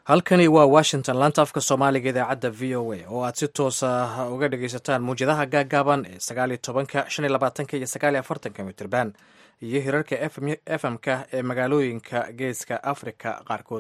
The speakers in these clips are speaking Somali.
halkani waa washington laanta afka soomaaliga idaacadda v o a oo aad si toosa uga dhagaysataan muwjadaha gaagaaban ee sagaaliyo tobanka shan iyo labaatanka iyo sagaaliyo afartanka mitirban iyo hirarka f m-ka ee magaalooyinka geeska afrika qaarkood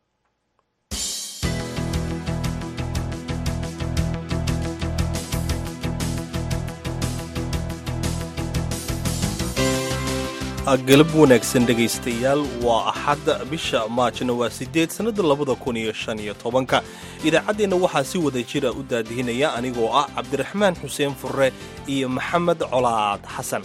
galab wanaagsan dhegaystayaal waa axadda bisha maajna waa siddeed sannada labada kun iyo shan iyo tobanka idaacaddeenna waxaa si wada jira u daadihinaya anigoo ah cabdiraxmaan xuseen furre iyo maxamed colaad xasan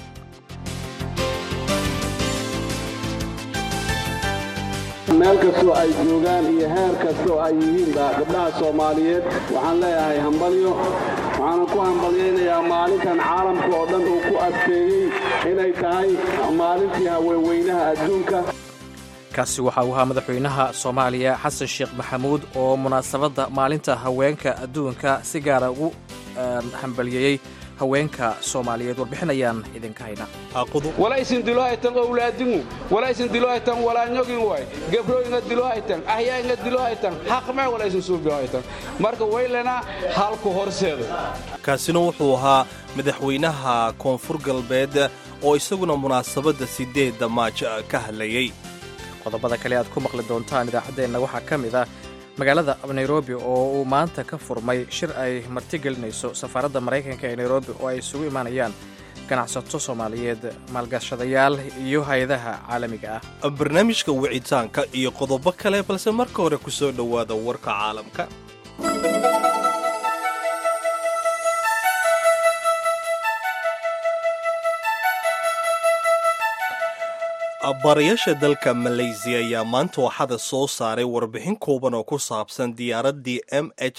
meel kastoo ay joogaan iyo heer kastoo ay yihiinba gabdhaha soomaaliyeed waxaan leeyahay hambalyo waxaanan ku hambalyaynayaa maalintan caalamka oo dhan uu ku adkeeyey inay tahay maalintii haweenweynaha adduunka kaasi waxa uu ahaa madaxweynaha soomaaliya xasan sheekh maxamuud oo munaasabadda maalinta haweenka adduunka si gaara ugu hambalyeeyey haweenka soomaaliyeed warbixinayaan idinka hayna walaysin dilohaytan owlaadingu walaysin dilohaytan walaanyogin way gebro inga dilohaytan ahyaa inga dilohaytan haqmee walaysin suubilohaytan marka waylena halku horseeda kaasina wuxuu ahaa madaxweynaha koonfur galbeed oo isaguna munaasabadda siddeedda maaj ka hadlayey qodobada kale aad ku maqli doontaan idaacaddeenna waxaa ka mid ah magaalada nairobi oo uu maanta ka furmay shir ay martigelinayso safaaradda maraykanka ee nairobi oo ay isugu imaanayaan ganacsato soomaaliyeed maalgashadayaal iyo hay-adaha caalamiga ah barnaamijka wicitaanka iyo qodobo kale balse marka hore ku soo dhowaada warka caalamka baarayaasha dalka maleysiya ayaa maanta waxada soo saaray warbixin kooban oo ku saabsan diyaaraddii m h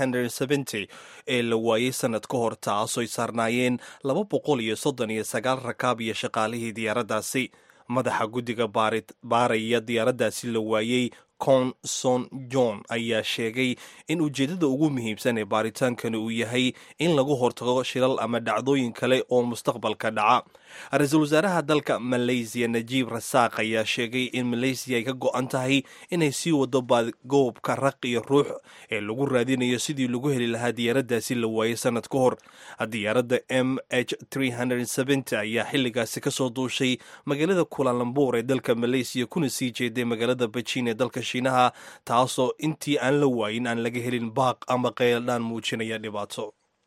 ee la waayey sannad ka hor taasoo ay saarnaayeen laba boqol iyo soddon iyo sagaal rakaab iyo shaqaalihii diyaaraddaasi madaxa guddiga baaraya diyaaraddaasi la waayey conson john ayaa sheegay in ujeeddada ugu muhiimsan ee baaritaankani uu yahay in lagu hortago shilal ama dhacdooyin kale oo mustaqbalka dhaca ra-iisul wasaaraha dalka maleysiya najiib rasaaq ayaa sheegay in maleysiya ay ka go-an tahay inay sii wado baadgoobka raq iyo ruux ee lagu raadinayo sidii lagu heli lahaa diyaaraddaasi la waayey sannad ka hor diyaaradda m h ayaa xilligaasi kasoo duushay magaalada kulalambur ee dalka maleysiya kuna sii jeeday magaalada bejiin ee dalka shiinaha taasoo intii aan la waayin aan laga helin baaq ama qeyldhaan muujinaya dhibaato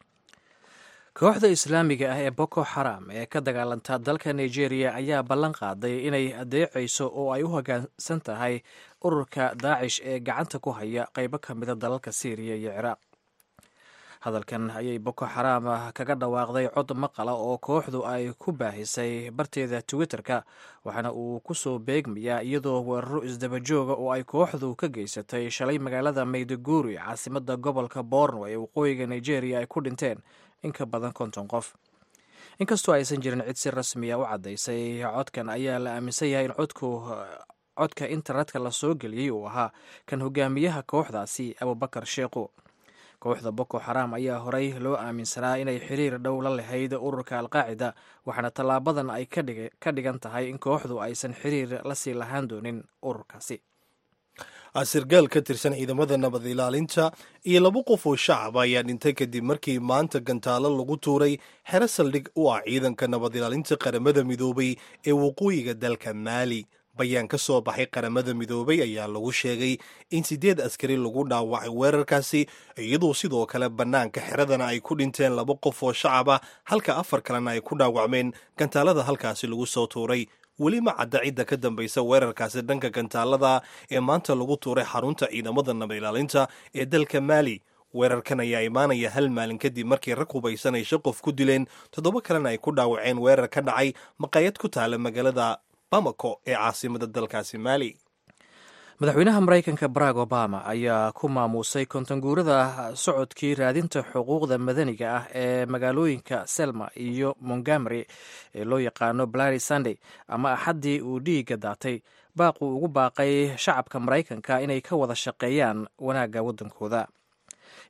kooxda islaamiga ah ee boko xaram ee ka dagaalanta dalka nigeria ayaa ballan qaaday inay adeecayso oo ay u hoggaansan tahay ururka daacish ee gacanta ku haya qaybo ka mida dalalka syriya iyo ciraaq hadalkan ayay boko xaram kaga dhawaaqday cod maqala oo kooxdu ay ku baahisay barteeda twitter-ka waxaana uu ku soo beegmayaa iyadoo weeraro isdabajooga oo ay kooxdu ka geysatay shalay magaalada mayduguri caasimadda gobolka borno ee waqooyiga nigeria ay ku dhinteen in ka badan konton qof inkastoo aysan jirin cid si rasmiya u caddaysay codkan ayaa la aaminsan yahay in codku codka internetka la soo geliyey uu ahaa kan hogaamiyaha kooxdaasi abubakar sheekhu kooxda boko xaram ayaa horey loo aaminsanaa inay xiriir dhow la lahayd ururka alqaacida waxaana tallaabadan ay ka dhigan tahay in kooxdu aysan xiriir la sii lahaan doonin ururkaasi sargaal ka tirsan ciidamada nabad ilaalinta iyo laba qof oo shacab ayaa dhintay kadib markii maanta gantaalo lagu tuuray xero saldhig u ah ciidanka nabad ilaalinta qaramada midoobay ee waqooyiga dalka maali bayaan ka soo baxay qaramada midoobay ayaa lagu sheegay in siddeed askari lagu dhaawacay weerarkaasi iyadoo sidoo kale bannaanka xeradana ay ku dhinteen laba qof oo shacab ah halka afar kalena ay ku dhaawacmeen gantaalada halkaasi lagu soo tuuray weli ma cadda cidda ka dambaysa weerarkaasi dhanka gantaalada ee maanta lagu tuuray xarunta ciidamada nabad ilaalinta ee dalka maali weerarkan ayaa imaanaya hal maalin kadib markii rag hubaysan ay shan qof ku dileen toddoba kalena ay ku dhaawaceen weerar ka dhacay maqaayad ku taala magaalada bamako ee caasimada dalkaasi maali madaxweynaha maraykanka barack obama ayaa ku maamuusay kontanguurada socodkii raadinta xuquuqda madaniga ah ee magaalooyinka selma iyo montgomery ee loo yaqaano blary sunday ama axaddii uu dhiigga daatay baaquu ugu baaqay shacabka maraykanka inay ka wada shaqeeyaan wanaagga waddankooda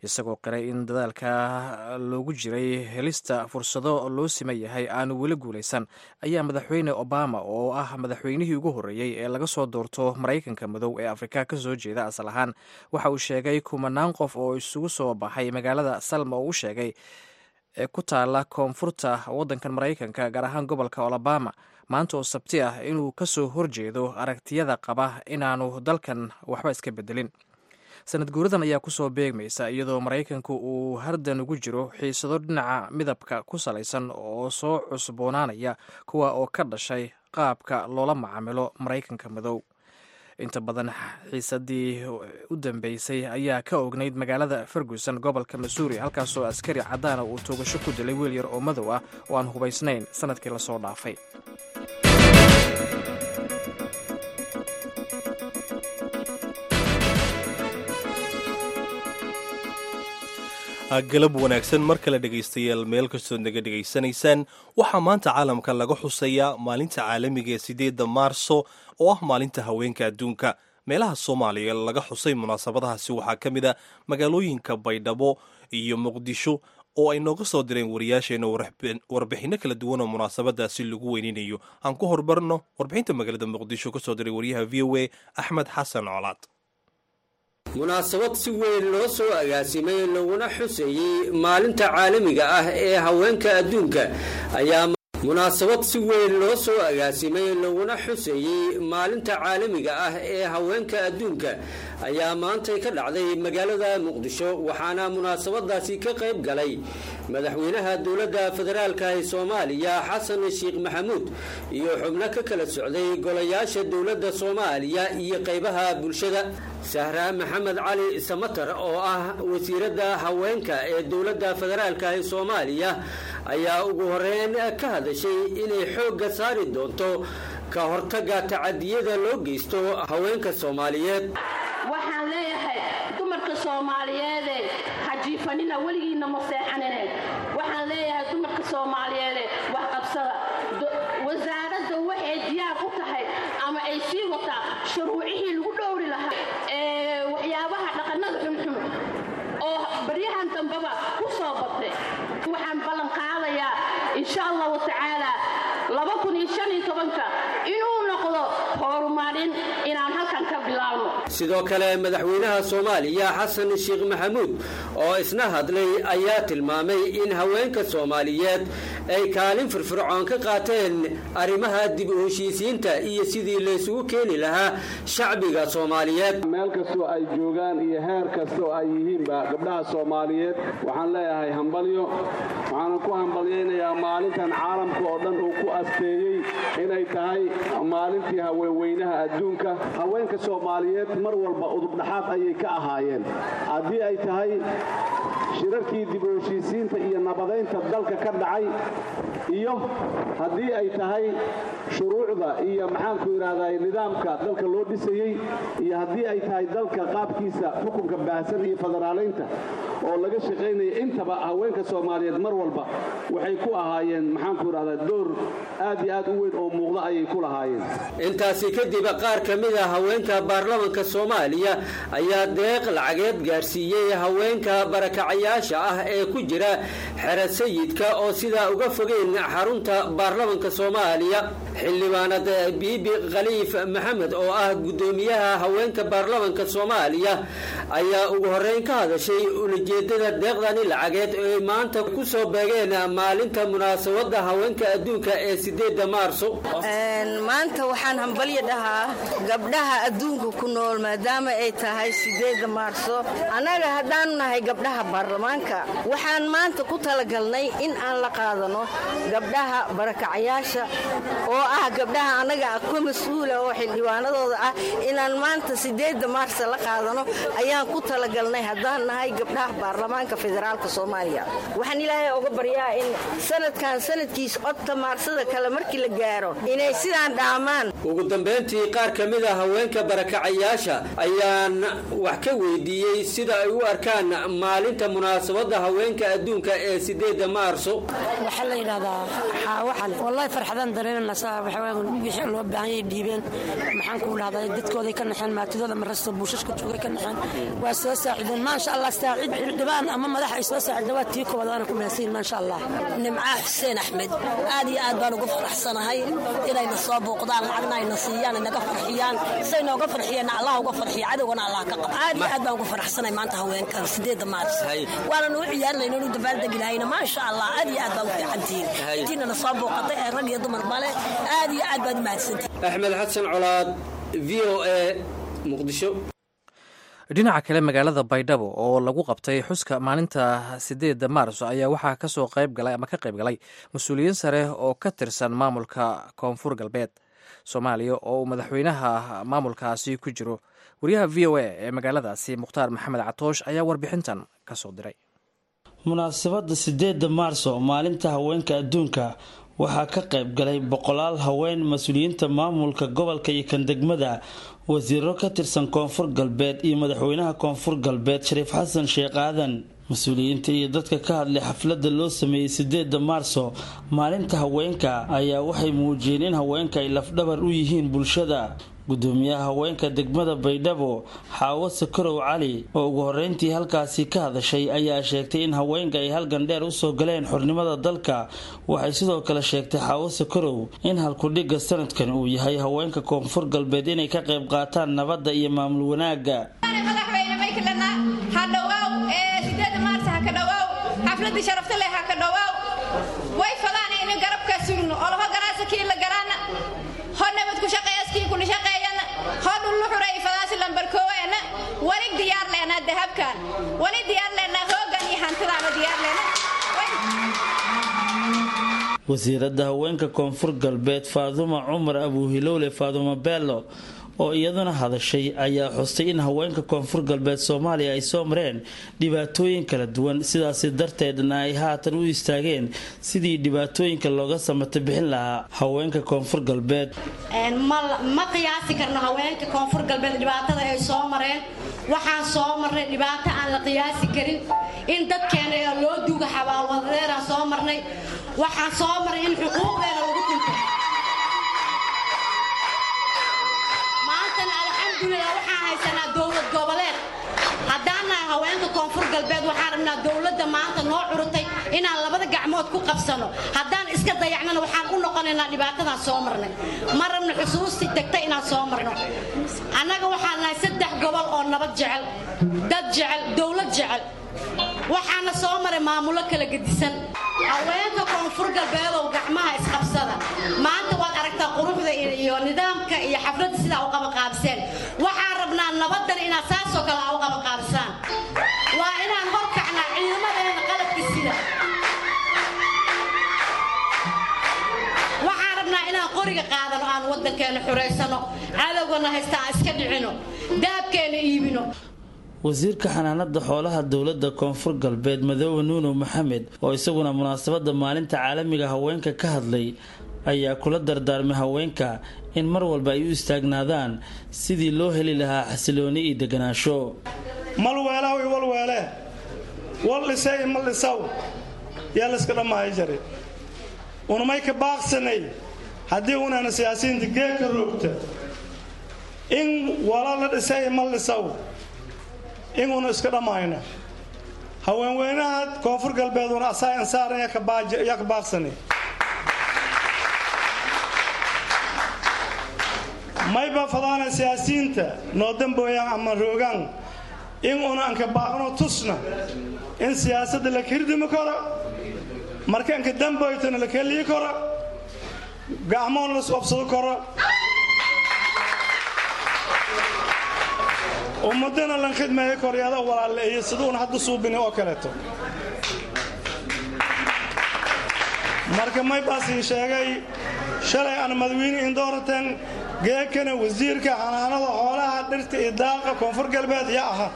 isagoo qiray in dadaalka loogu jiray helista fursado loo siman yahay aanu weli guulaysan ayaa madaxweyne obama oo ah madaxweynihii ugu horreeyey ee laga soo doorto maraykanka madow ee afrika ka soo jeeda asal ahaan waxa uu sheegay kumanaan qof oo isugu soo baxay magaalada salma oo u sheegay ee ku taala koonfurta waddankan maraykanka gaar ahaan gobolka alabama maanta oo sabti ah inuu ka soo horjeedo aragtiyada qaba inaanu dalkan waxba iska bedelin sanad guuradan ayaa kusoo beegmaysa iyadoo maraykanku uu hardan ugu jiro xiisado dhinaca midabka ku salaysan oo soo cusboonaanaya kuwa oo ka dhashay qaabka loola macaamilo maraykanka madow inta badan xiisadii u dambeysay ayaa ka ognayd magaalada ferguson gobolka missouri halkaasoo askari caddaana uu toogasho ku dilay wiil yar oo madow ah oo aan hubaysnayn sanadkii lasoo dhaafay galab wanaagsan mar kale dhegaystayaal meel kastoo naga dhegaysanaysaan waxaa maanta caalamka laga xusayaa maalinta caalamiga ee sideedda maarso oo ah maalinta haweenka adduunka meelaha soomaaliya laga xusay munaasabadahaasi waxaa ka mid a magaalooyinka baydhabo iyo muqdisho oo ay nooga soo direen wariyaasheenna warbixinno kala duwan oo munaasabadaasi lagu weyninayo aan ku hormarno warbixinta magaalada muqdisho kasoo diray wariyaha v o a axmed xasan colaad munaasabad si weyn loo soo agaasimay laguna xuseeyey maalinta caalamiga ah ee haweenka adduunka ayaa munaasabad si weyn loo soo agaasimay laguna xuseeyey maalinta caalamiga ah ee haweenka adduunka ayaa maantay ka dhacday magaalada muqdisho waxaana munaasabadaasi ka qayb galay madaxweynaha dowladda federaalka ee soomaaliya xasan sheekh maxamuud iyo xubno ka kala socday golayaasha dowladda soomaaliya iyo qaybaha bulshada sahra maxamed cali samatar oo ah wasiiradda haweenka ee dowladda federaalka ee soomaaliya ayaa ugu horeyn ka hadashay inay xoogga saari doonto ka hortagga tacadiyada loo geysto haweenka soomaaliyeed waxaan leeyahay dumarka soomaaliyeede hajiifanina weligiinna ma seexanine waxaan leeyahay dumarka soomaaliyeede wax qabsada wasaaradda waxay diyaar u tahay ama ay sii wataa shuruucihii lagu dhowri lahaa ee waxyaabaha dhaqannada xunxun oo baryahan dambeba ku soo batay waxaan ballan qaadayaa insha allahu tacaala inuu noqdo horumarin inaan halkan ka bilaabno sidoo kale madaxweynaha soomaaliya xasan sheekh maxamuud oo isna hadlay ayaa tilmaamay in haweenka soomaaliyeed ay kaalin firfircoon ka qaateen arrimaha dib u heshiisiinta iyo sidii laysugu keeni lahaa shacbiga soomaaliyeed meel kastoo ay joogaan iyo heer kastoo ay yihiinba gabdhaha soomaaliyeed waxaan leeyahay hambalyo waxaanan ku hambalyaynayaa maalintan caalamka oo dhan uu ku asteeyey inay tahay maalintii haweenweynaha adduunka haweenka soomaaliyeed mar walba udubdhaxaad ayay ka ahaayeen haddii ay tahay shirarkii dib u heshiisiinta iyo nabadaynta dalka ka dhacay iyo haddii ay tahay shuruucda iyo maxaanku idhahdaa nidaamka dalka loo dhisayey iyo haddii ay tahay dalka qaabkiisa xukunka baahsan iyo federaalaynta oo laga shaqaynaya intaba haweenka soomaaliyeed mar walba waxay ku ahaayeen maxaanku idhahdaa door aad iyo aad u weyn oo muuqda ayay ku lahaayeen intaasi kadib qaar ka mid a haweenka baarlamanka soomaaliya ayaa deeq lacageed gaarsiiyey haweenka barakacayaasha ah ee ku jira xero sayidka oo sidaa uga fogeyn xarunta baarlamanka soomaaliya xildhibaanad biibi khaliif maxamed oo ah guddoomiyaha haweenka baarlamanka soomaaliya ayaa ugu horeyn ka hadashay ulajeedada deeqdani lacageed oo ay maanta ku soo beegeen maalinta munaasabada haweenka adduunka ee sideeda maarso maanta waxaan hambalyo dhahaa gabdhaha adduunka ku nool maadaama ay tahay sideeda maarso annaga haddaanu nahay gabdhaha baarlamaanka waxaan maanta ku talagalnay in aan la qaadano gabdhaha barakacayaasha oo ah gabdhaha annaga ka mas-uula oo xildhibaanadooda ah inaan maanta sideeda maarsa la qaadano ayaan ku talagalnay haddaan nahay gabdhaha baarlamaanka federaalka soomaaliya waxaan ilaahay oga baryaa in sanadkan sanadkiis codka maarsada kale markii la gaaro inay sidaan dhaamaan ugu dambayntii qaar ka mid a haweenka barakacayaasha ayaan wax ka weydiiyey sida ay u arkaan maalinta munaasabadda haweenka adduunka ee sideedda maarso waxaa la yidhahdaa xaawaxan wallahi farxadaan dareemanaysaa wixii loo baahanyay dhiibeen maxaan kuu dhahdaa dadkooday ka naxeen maatidooda marasta buushashka joogay ka naxeen waa soo saacideen maasha allah saacid xildhibaan ama madax ay soo saacideen waa tii koowaad waana ku mahadsanyihin maasha allah nimcaa xuseen axmed aad iyo aad baan ugu faraxsanahay inayna soo booqdaan lacagna ayna siiyaan inaga farxiyaan say nooga farxiyeenna allah uga farxiya cadowgana allah ka qaba aad iyo aad baan ugu faraxsanahay maanta haweenkan sideedda maars waanan u ciyaarlayno inu dabaaldegi lahayna maasha allah aad iyo aad baan u fiicantihiin intiinana soo booqatay ee rag iyo dumar bale aad iyo aad baad u mahadsantihin axmed xasan colaad v o a muqdisho dhinaca kale magaalada baydhabo oo lagu qabtay xuska maalinta sideedda maarso ayaa waxaa kasoo qayb galay ama ka qayb galay mas-uuliyiin sare oo ka tirsan maamulka koonfur galbeed soomaaliya oo uu madaxweynaha maamulkaasi ku jiro wariyaha v o a ee magaaladaasi mukhtaar maxamed catoosh ayaa warbixintan kasoo diray munaasabadda sideedda maarso maalinta haweenka adduunka waxaa ka qayb galay boqolaal haween mas-uuliyiinta maamulka gobolka iyo kan degmada wasiiro ka tirsan koonfur galbeed iyo madaxweynaha koonfur galbeed shariif xasan sheekh aadan mas-uuliyiinta iyo dadka ka hadlay xafladda loo sameeyey sideedda maarso maalinta haweenka ayaa waxay muujiyeen in haweenka ay lafdhabar u yihiin bulshada gudoomiyaha haweenka degmada baydhabo xaawo sakorow cali oo ugu horeyntii halkaasi ka hadashay ayaa sheegtay in haweenka ay halgan dheer usoo galeen xornimada dalka waxay sidoo kale sheegtay xaawo sakorow in halkudhigga sanadkan uu yahay haweenka koonfur galbeed inay ka qayb qaataan nabadda iyo maamul wanaagga xafladii sharafta leh ha ka dhowaaw way fadaan in garabka sugno olho ganaasakii la garaana ho nabad ku shaqeeyaskii kula shaqeeyana ho dhullu xuray fadaasi lambarkooweena wali diyaar leena dahabkan wali diyaar leena hoogan iyo hantidaaba diyaar leena wasiiradda haweenka koonfur galbeed faaduma cumar abuuhilowle faaduma beelo oo iyaduna hadashay ayaa xustay in haweenka koonfur galbeed soomaaliya ay soo mareen dhibaatooyin kala duwan sidaasi darteedna ay haatan u istaageen sidii dhibaatooyinka looga samata bixin lahaa haweenka koonfur galbeed ma qiyaasi karno haweenka koonfur galbeed dhibaatada ay soo mareen waxaan soo marnay dhibaato aan la qiyaasi karin in dadkeena loo duuga xabaalwadadeeraan soo marnay waxaan soo marnay in xuquuqdeena lagu tunto alxamdulilah waxaan haysanaa dowlad goboleed haddaan nahay haweenka koonfur galbeed waxaan rabnaa dowladda maanta noo curutay inaan labada gacmood ku qabsano haddaan iska dayacnana waxaan u noqonaynaa dhibaatadan soo marnay ma rabna xusuusti degta inaan soo marno annaga waxaan nahay saddex gobol oo nabad jecel dad jecel dowlad jecel waxaana soo maray maamulo kala gedisan haweenka koonfur galbeedow gacmaha isqabsada maanta waad aragtaa quruxda iyo nidaamka iyo xafladda sidaa u qabaqaabiseen waxaan rabnaa nabadan inaad saasoo kale a u qabaqaabisaan waa inaan horkacnaa ciidamadeena qalabka sida waxaan rabnaa inaan qoriga qaadano aan waddankeena xuraysano cadowgana haysta aan iska dhicino daabkeena iibino wasiirka xanaanada xoolaha dowladda koonfur galbeed madoobe nuuno maxamed oo isaguna munaasabadda maalinta caalamiga haweenka ka hadlay ayaa kula dardaarmay haweenka in mar walba ay u istaagnaadaan sidii loo heli lahaa xasilooni iyo deganaansho malweelaw i walweele wal dhisay i mal dhisaw yaa layska dhammaaya jare unamay ka baaqsanay haddii unaana siyaasiyiinta geedka roogta in wala la dhisay i mal dhisaw inuuna iska dhammayna haweenweynaha koonfur galbeeduna asaa insaaran yaa ka baaqsanay mayba fadaana siyaasiyiinta noo dambooyaan ama roogaan in una anka baaqno tusna in siyaasadda la kirdimi karo marka anka damboytana la keliyi karo gacmoon las obsado karo ummadana lan khidmeeyo koryaada walaaleeyo siduuna hadda suubini oo kaleeto marka maybaasii sheegay shalay aan madawiine indoorateen geekana wasiirka xanaanada xoolaha dhirta iyo daaqa koonfur galbeed yaa ahaa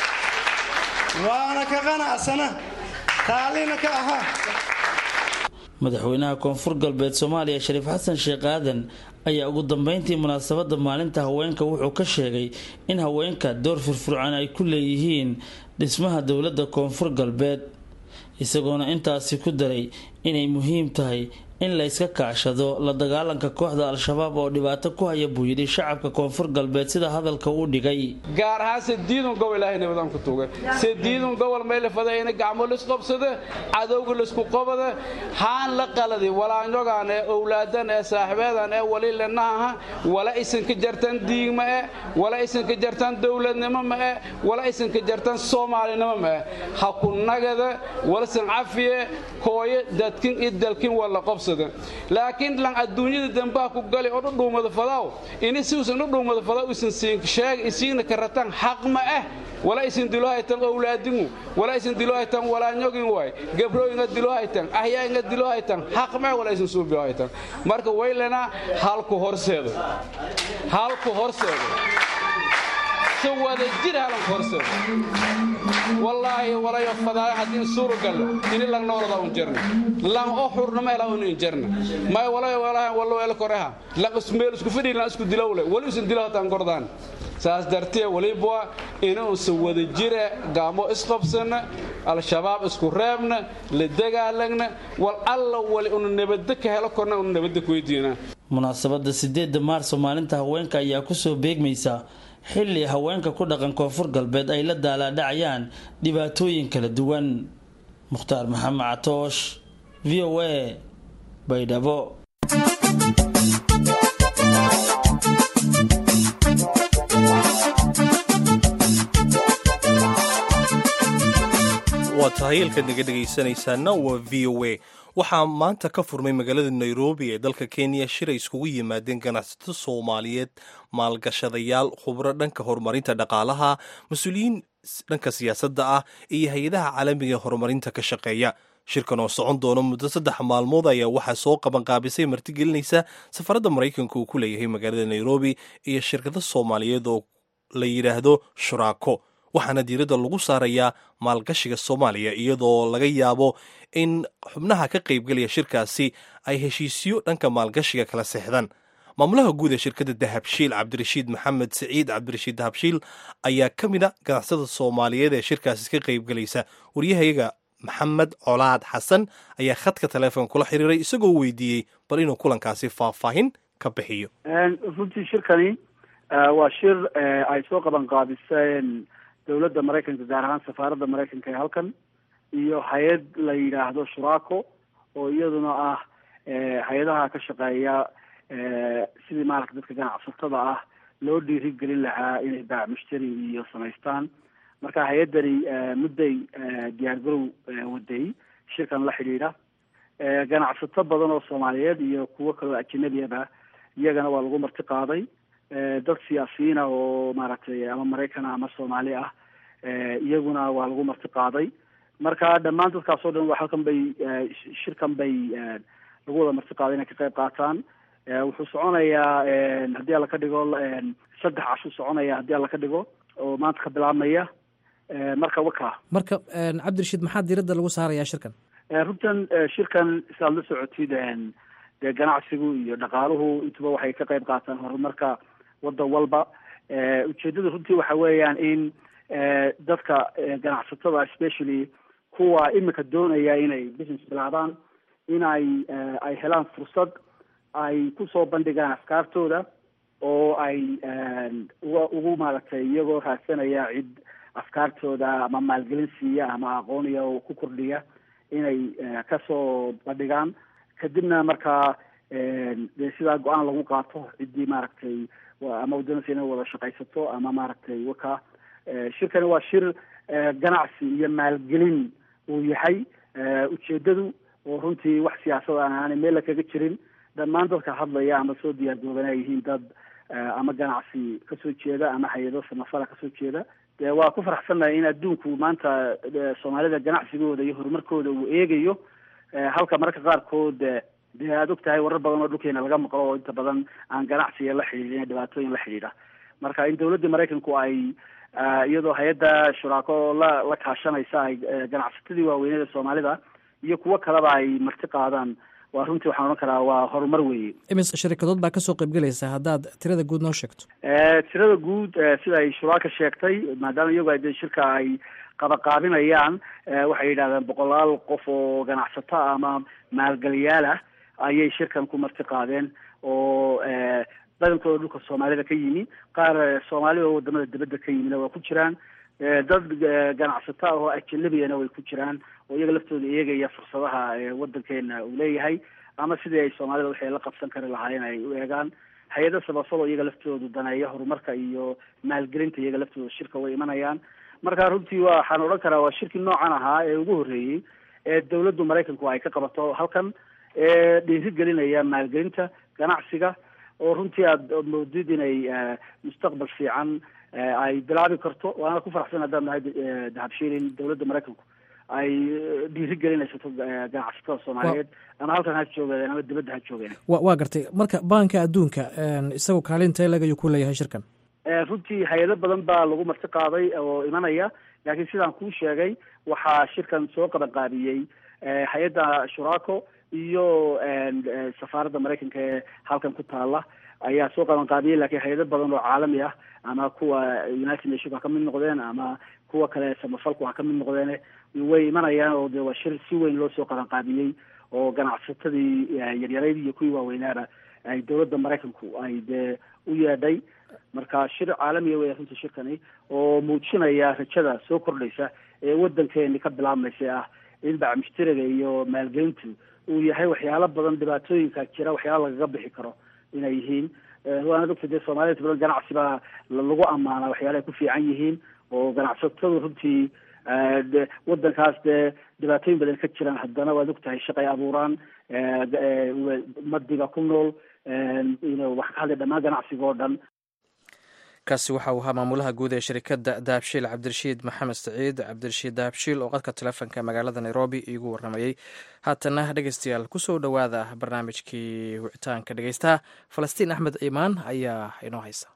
waana ka qanacsana taallina ka ahaa madaxweynaha koonfur galbeed soomaaliya shariif xasan sheekh aadan ayaa ugu dambeyntii munaasabada maalinta haweenka wuxuu ka sheegay in haweenka door firfircoon ay ku leeyihiin dhismaha dowladda koonfur galbeed isagoona intaasi ku daray inay muhiim tahay in la yska kaashado la dagaalanka kooxda al-shabaab oo dhibaato ku haya buu yidhi shacabka koonfur galbeed sida hadalka uu dhigay gaar ahaan sediidun gobol ilaahay nabadaan ku tuuga sediidun gobol maylafada ina gacmo lisqobsada cadowga lisku qobada haan la qaladi walaanyogaan ee owlaadan ee saaxibeedan ee wali lenahaha wala isanka jartan diigma e wala isanka jartan dowladnimo ma e wala isanka jartan soomaalinimo ma e ha ku nagada walsan cafiye hooyo dadkin i dalkin wala qobsada laakiin lan adduunyada dambaha ku gali oo dhudhuumada fadaw ini siusan dhudhuumada fadaw isan sheeg isiina karataan xaq ma ah wala isan dilo haytan owlaadingu wala isan dilo haytan walaanyogin waay gabro inga dilo haytan ahyaa inga dilo haytan xaq ma wala isan suubiyo haytan marka waylana halku horseedo halku horseedo si wada jir halanku horseedo wallaahi walayo fadaaya haddii suuragal ini lang noolada un jirna lang o xurnama ela un in jirna may walayo walaha wallo el koreha lang ismeel isku fidhi lang isku dilowle wali isan dilo hataan gordaan saas dartee waliba inuusa wada jira gaamo isqabsana al-shabaab isku reebna la dagaalagna wal alla wali una nabadda ka helo korna una nabadda ku weydiina munaasabada sideeda maarso maalinta haweenka ayaa kusoo beegmaysa xilli haweenka ku dhaqan koonfur galbeed ay la daalaadhacayaan dhibaatooyin kala duwan mukhtaar maxamed catoosh v o a baydhabo waa tahay halkaad naga dhegaysanaysaana waa v o a waxaa maanta ka furmay magaalada nairobi ee dalka kenya shir ay iskugu yimaadeen ganacsato soomaaliyeed maalgashadayaal khubro dhanka horumarinta dhaqaalaha mas-uuliyiin dhanka siyaasadda ah iyo hay-adaha caalamiga ee horumarinta ka shaqeeya shirkan oo socon doono muddo saddex maalmood ayaa waxaa soo qabanqaabisay martigelinaysa safaradda maraykanka uu ku leeyahay magaalada nairobi iyo shirkado soomaaliyeed oo la yidhaahdo shuraako waxaana diiradda lagu saarayaa maalgashiga soomaaliya iyadoo laga yaabo in xubnaha ka qaybgelaya shirkaasi ay heshiisyo dhanka maalgashiga kala seexdaan maamulaha guud ee shirkadda dahabshiil cabdirashiid maxamed siciid cabdirashiid dahabshiil ayaa ka mid a ganacsada soomaaliyeed ee shirkaasi ka qaybgelaysa waryahayaga maxamed colaad xasan ayaa khadka taleefonka kula xiriiray isagoo weydiiyey bal inuu kulankaasi faahfaahin ka bixiyo runtii shirkani waa shir ay soo qaban qaabiseen dowladda maraykanka gaar ahaan safaaradda maraykanka ee halkan iyo hay-ad la yidhaahdo shuraako oo iyaduna ah hay-adaha ka shaqeeya sidii maarata dadka ganacsatada ah loo dhiirigelin lahaa inay baac mushtari iyo samaystaan marka hay-addani mudday diyaargarow waday shirkan la xidhiidha ganacsato badan oo soomaaliyeed iyo kuwo kaloo ajinabiyaba iyagana waa lagu marti qaaday dad siyaasiyiin ah oo maaragtay ama maraykan ama soomaali ah iyaguna waa lagu marti qaaday marka dhammaan dadkaas oo dhan waa halkan bay shirkan bay lagu wada marti qaaday inay ka qayb qaataan wuxuu soconayaa haddii alla ka dhigo saddex cashuu soconaya haddii alla ka dhigo oo maanta ka bilaabmaya marka waka marka cabdirashiid maxaa diiradda lagu saarayaa shirkan runtan shirkan siaad la socotid dee ganacsigu iyo dhaqaaluhu intuba waxay ka qayb qaataan horumarka waddan walba ujeedada runtii waxa weeyaan in dadka ganacsatada especially kuwa imika doonaya inay business bilaabaan in ay ay helaan fursad ay kusoo bandhigaan afkaartooda oo ay uga ugu maaragtay iyagoo raadsanaya cid afkaartooda ama maalgelin siiya ama aqooniya oo ku kordhiya inay kasoo bandhigaan kadibna markaa dee sidaa go-aan lagu qaato ciddii maaragtay ama doonaysa inay wada shaqaysato ama maaragtay waka shirkani waa shir ganacsi iyo maalgelin uu yahay ujeedadu oo runtii wax siyaasad aan aanay meel la kaga jirin dhammaan dadka hadlaya ama soo diyaargooban ay yihiin dad ama ganacsi kasoo jeeda ama hay-ado samafala kasoo jeeda dee waa ku faraxsannahay in adduunku maanta soomaalida ganacsigooda iyo horumarkooda uu eegayo halka mararka qaarkood dee aada og tahay warar badan oo dhulkeena laga maqlo oo inta badan aan ganacsiga la xidhiidhin dhibaatooyin la xidhiidha marka in dowladda maraykanku ay iyadoo hay-adda shuraako la la kaashanaysa ay ganacsatadii waaweynada soomaalida iyo kuwo kaleba ay marti qaadaan waa runtii waxaan odhan karaa waa horumar weeye imis shirikadood baa kasoo qaybgelaysa haddaad tirada guud noo sheegto tirada guud sida ay shuraaka sheegtay maadaama iyagu ay de shirka ay qabaqaabinayaan waxay yidhahdeen boqolaal qof oo ganacsato ama maalgeliyaal ah ayay shirkan ku marti qaadeen oo badankooda dhulka soomaalida ka yimi qaar soomaali oo wadamada dibadda ka yimina waa ku jiraan dad ganacsato ah oo ajanabiyana way ku jiraan oo iyaga laftooda eegaya fursadaha wadankeena uu leeyahay ama sidii ay soomaalida waxay la qabsan kari lahaayeen ay u eegaan hay-ada sabafado iyaga laftoodu daneeya horumarka iyo maalgelinta iyaga laftooda shirka way imanayaan marka runtii waxaan odhan karaa waa shirkii noocan ahaa ee ugu horreeyey ee dawladdu maraykanku ay ka qabato halkan ee dhiirigelinaya maalgelinta ganacsiga oo runtii aada moodid inay mustaqbal fiican ay bilaabi karto waana ku faraxsan haddaan nahay dahabshiilin dawladda maraykanku ay dhiiri gelinaysato ganacsatada soomaaliyeed ama halkan ha joogeen ama dibadda ha joogeen wa waa gartay marka baanka adduunka isagu kaalinta lag ayuu ku leeyahay shirkan runtii hay-ado badan baa lagu marti qaaday oo imanaya laakiin sidaan kuu sheegay waxaa shirkan soo qabanqaabiyey hay-adda shuraco iyo safaaradda maraykanka ee halkan ku taala ayaa soo qabanqaabiyey laakiin hay-ado badan oo caalami ah ama kuwa united nation ha ka mid noqdeen ama kuwa kale samafalku ha ka mid noqdeen way imanayaan oo de waa shir si weyn loo soo qabanqaabiyey oo ganacsatadii yaryarayd iyo kuwii waaweynaaba ay dawladda maraykanku ay dee u yeedhay marka shir caalamiya wey runtii shirkani oo muujinaya rajada soo kordhaysa ee wadankeeni ka bilaabmaysa ah in bacmushtariga iyo maalgelintu uu yahay waxyaalo badan dhibaatooyinka jira waxyaala lagaga bixi karo inay yihiin waana ogta dee soomaalida badan ganacsi baa lagu ammaanaa waxyaala ay ku fiican yihiin oo ganacsatadu runtii wadankaas dee dhibaatooyin badan ka jiraan haddana waad ogtahay shaqay abuuraan madiga ku nool wax ka hadlay dhammaan ganacsiga oo dhan kaasi waxa uu ahaa maamulaha guud ee shirikadda dahabshiil cabdirashiid maxamed saciid cabdirashiid dahabshiil oo qadka telefonka magaalada nairobi iigu warramayey haatana dhegeystayaal kusoo dhowaada barnaamijkii wicitaanka dhegeystaha falastiin axmed ciimaan ayaa inoo haysa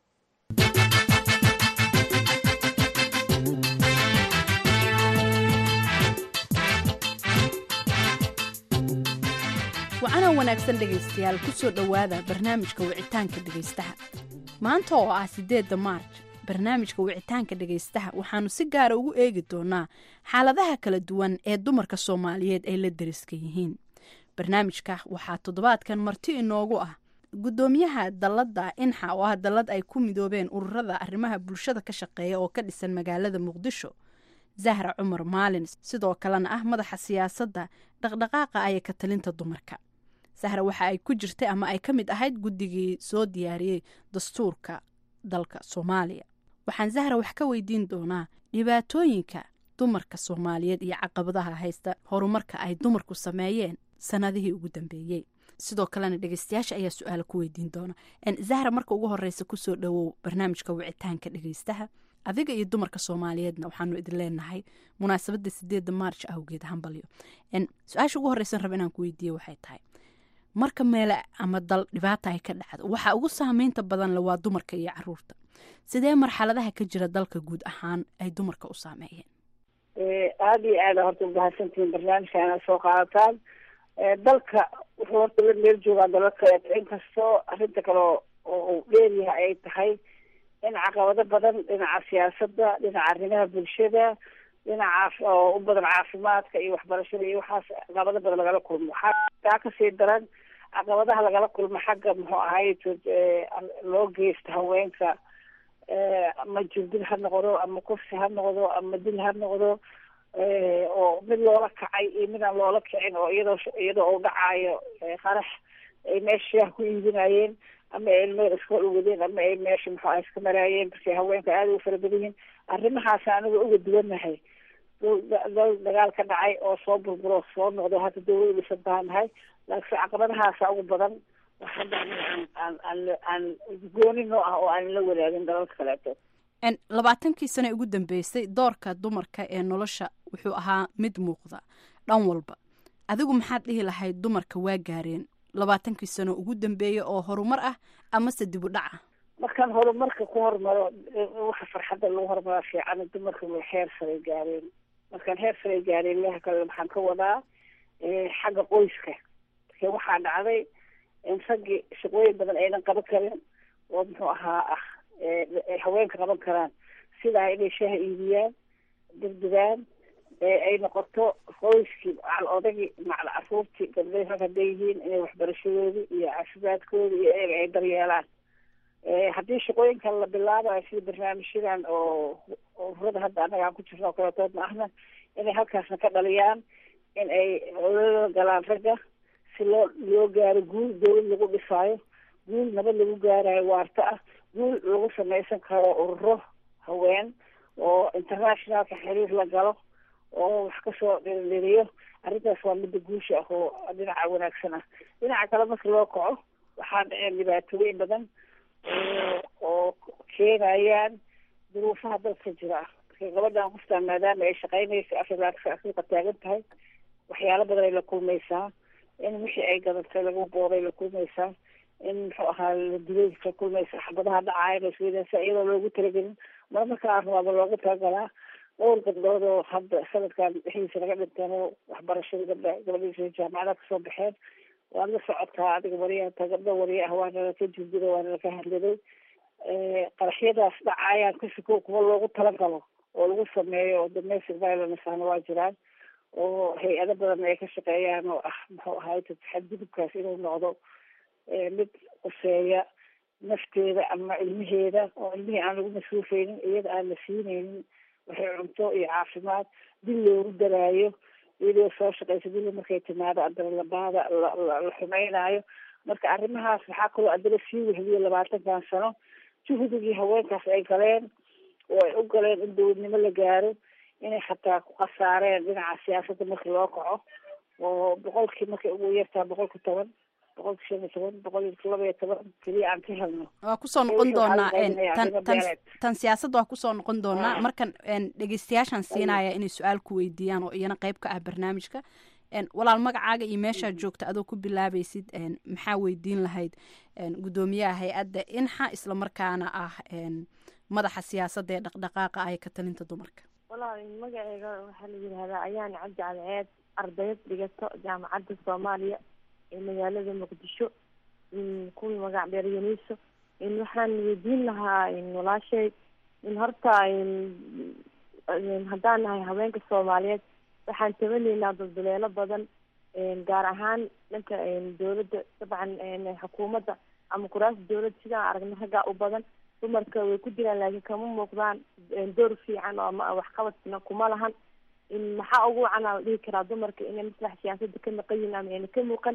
wacanaa wanaagsan dhegaystayaal kusoo dhowaada barnaamijka wicitaanka dhegaystaha maanta oo ah siddeedda maarj barnaamijka wicitaanka dhegaystaha waxaanu si gaara ugu eegi doonaa xaaladaha kala duwan ee dumarka soomaaliyeed ay la dariska yihiin barnaamijka waxaa toddobaadkan marti inoogu ah guddoomiyaha dalladda inxa oo ah dallad ay ku midoobeen ururada arrimaha bulshada ka shaqeeya oo ka dhisan magaalada muqdisho zahra cumar maalin sidoo kalena ah madaxa siyaasadda dhaqdhaqaaqa aya ka talinta dumarka sahra waxa ay ku jirtay ama ay ka mid ahayd guddigii soo diyaariyey dastuurka dalka soomaaliya waxaan zahra wax ka weydiin doonaa dhibaatooyinka dumarka soomaaliyeed iyo caqabadaha haysta horumarka ay dumarku sameeyeen sanadihii ugu dambeeyey sidoo kalena dhegeystayaasha ayaa su-aala ku weydiin doona zahra marka ugu horeysa kusoo dhowow barnaamijka wicitaanka dhegeystaha adiga iyo dumarka soomaaliyeedna waxaanu idin leenahay munaasabadda sideedda maarj awgeed hambalyo su-aasha ugu horeysan raba inaan ku weydiiye waxay tahay marka meele ama dal dhibaata ay ka dhacdo waxaa ugu saameynta badan le waa dumarka iyo caruurta sidee marxaladaha ka jira dalka guud ahaan ay dumarka u saameeyeen aada iyo aada horta umahadsantihiin barnaamijka inaad soo qaadataan dalka wuxuu horta la meel joogaa dalal kaleeto inkastoo arrinta kale oo uu dheeryahay ay tahay in caqabado badan dhinaca siyaasadda dhinaca arrimaha bulshada dhinaca oo u badan caafimaadka iyo waxbarashada iyo waxaas caqabado badan lagala kulmo waxaa taa kasii daran caqabadaha lagala kulmo xagga muxuu ahay loo geysta haweenka ama jirdil ha noqdo ama kursi ha noqdo ama dil ha noqdo oo mid loola kacay iyo mid aan loola kicin oo iyadoo iyadoo uu dhacaayo qarax ay meesha shaah ku iibinayeen ama ay meel iska ogadeen ama ay meesha muxuu ah iska maraayeen markay haweenka aada ugu fara badan yihiin arrimahaas aniga uga duwannahay dal dagaal ka dhacay oo soo burburo soo noqdo hadda dawlad dhisan baan nahay laakiin caqabadahaasa ugu badan hadda aan aan aan aan gooni noo ah oo aan la wadaagin dalalka kaleeto labaatankii sane ugu dambeysay doorka dumarka ee nolosha wuxuu ahaa mid muuqda dhan walba adigu maxaad dhihi lahayd dumarka waa gaareen labaatankii sano ugu dambeeya oo horumar ah amase dib u dhac ah markaan horumarka ku hormaro waxa farxadda lagu horumaraa fiican dumarka way heer saray gaareen markaan heer saray gaareen leha kale waxaan ka wadaa xagga qoyska marka waxaa dhacday in raggii shaqooyin badan aynan qaban karin oo muxuu ahaa ah ay haweenka qaban karaan sidaa inay shaaha iibiyaan degdegaan ay noqoto qoyskii macal odagii macal caruurtii gabdhahi rag hadday yihiin inay waxbarashadoodii iyo caafimaadkoodii iyo eega ay daryeelaan haddii shaqooyinkan la bilaabayo sida barnaamijyadan oo ururada hadda annaga aan ku jirno oo kaletood ma ahna inay halkaasna ka dhaliyaan in ay ololada galaan ragga si loo loo gaaro guul dawlad lagu dhisaayo guul nabad lagu gaarayo waarta ah guul lagu samaysan karo ururo haween oo internationalka xiriir la galo oo wax kasoo dhirindhiriyo arrintaas waa midda guusha ah oo dhinaca wanaagsan ah dhinaca kale marka loo kaco waxaa dhaceen dhibaatooyin badan oo keenayaan duruufaha dalka jira marka gabadhan qoftaan maadaama ay shaqaynaysa afrilaaka afrika taagan tahay waxyaalo badan ay la kulmaysaa in wixii ay gadatay lagu booday la kulmaysaa in muxuu ahaa la dilay la kulmaysaa xabadaha dhacaaya lasweydaasa iyadoo loogu talagelin mar marka arwaaba loogu talagalaa dhowr gabdhood oo hadda sanadkan dhexdiisa laga dhinteen oo waxbarashada gabdha gabadhiisa jaamacada kasoo baxeen waad la socotaa adiga wariyaata gabdho wariye ah waana laka jirdiday waana laka hadladay qaraxyadaas dhacaayaan kasiko kuwa loogu talagalo oo lagu sameeyo oo domestic violence ahna waa jiraan oo hay-ado badan ay ka shaqeeyaan oo ah muxuu ahaay xadgudubkaas inuu noqdo mid quseeya nafteeda ama ilmaheeda oo ilmihii aan lagu masruufeynin iyada aan la siineynin waxay cunto iyo caafimaad dil loogu daraayo iyadoo soo shaqeysa dili markay timaado adana labaada la xumeynaayo marka arrimahaas waxaa kaloo adana sii wehdiyo labaatankan sano juhdigii haweenkaas ay galeen oo ay u galeen in dowladnimo la gaaro inay xataa ku khasaareen dhinaca siyaasadda markii loo kaco oo boqolkii markay ugu yartaa boqolka toban boqolka shan iyo toban boqol iyo laba iyo toban keliya aan ka helno waa kusoo noqon doonaa tan tan tan siyaasadda waa kusoo noqon doonaa markan dhegeystayaashaan siinaya inay su-aal ku weydiiyaan oo iyana qeyb ka ah barnaamijka walaal magacaaga iyo meeshaad joogta adoo ku bilaabaysid maxaa weydiin lahayd guddoomiyaha hay-adda inxa islamarkaana ah madaxa siyaasadda ee dhaqdhaqaaqa ah ee ka talinta dumarka walaal magaceyga waxaa la yidhahdaa ayaan cabdi cadceed ardayad dhigato jaamacadda soomaaliya ee magaalada muqdisho kuwii magac dheer yaniiso waxaan weydiin lahaa walaashay in horta haddaan nahay haweenka soomaaliyeed waxaan tabanaynaa dulduleelo badan gaar ahaan dhanka dowladda dabcan xukuumadda ama kuraasta dowladda sidaan aragna raggaa u badan dumarka way ku jiraan laakiin kama muuqdaan door fiican oo ama waxqabadna kuma lahan maxaa ugu wacanaa la dhihi karaa dumarka inay maslax siyaasadda ka maqan yihin ama ayna ka muuqan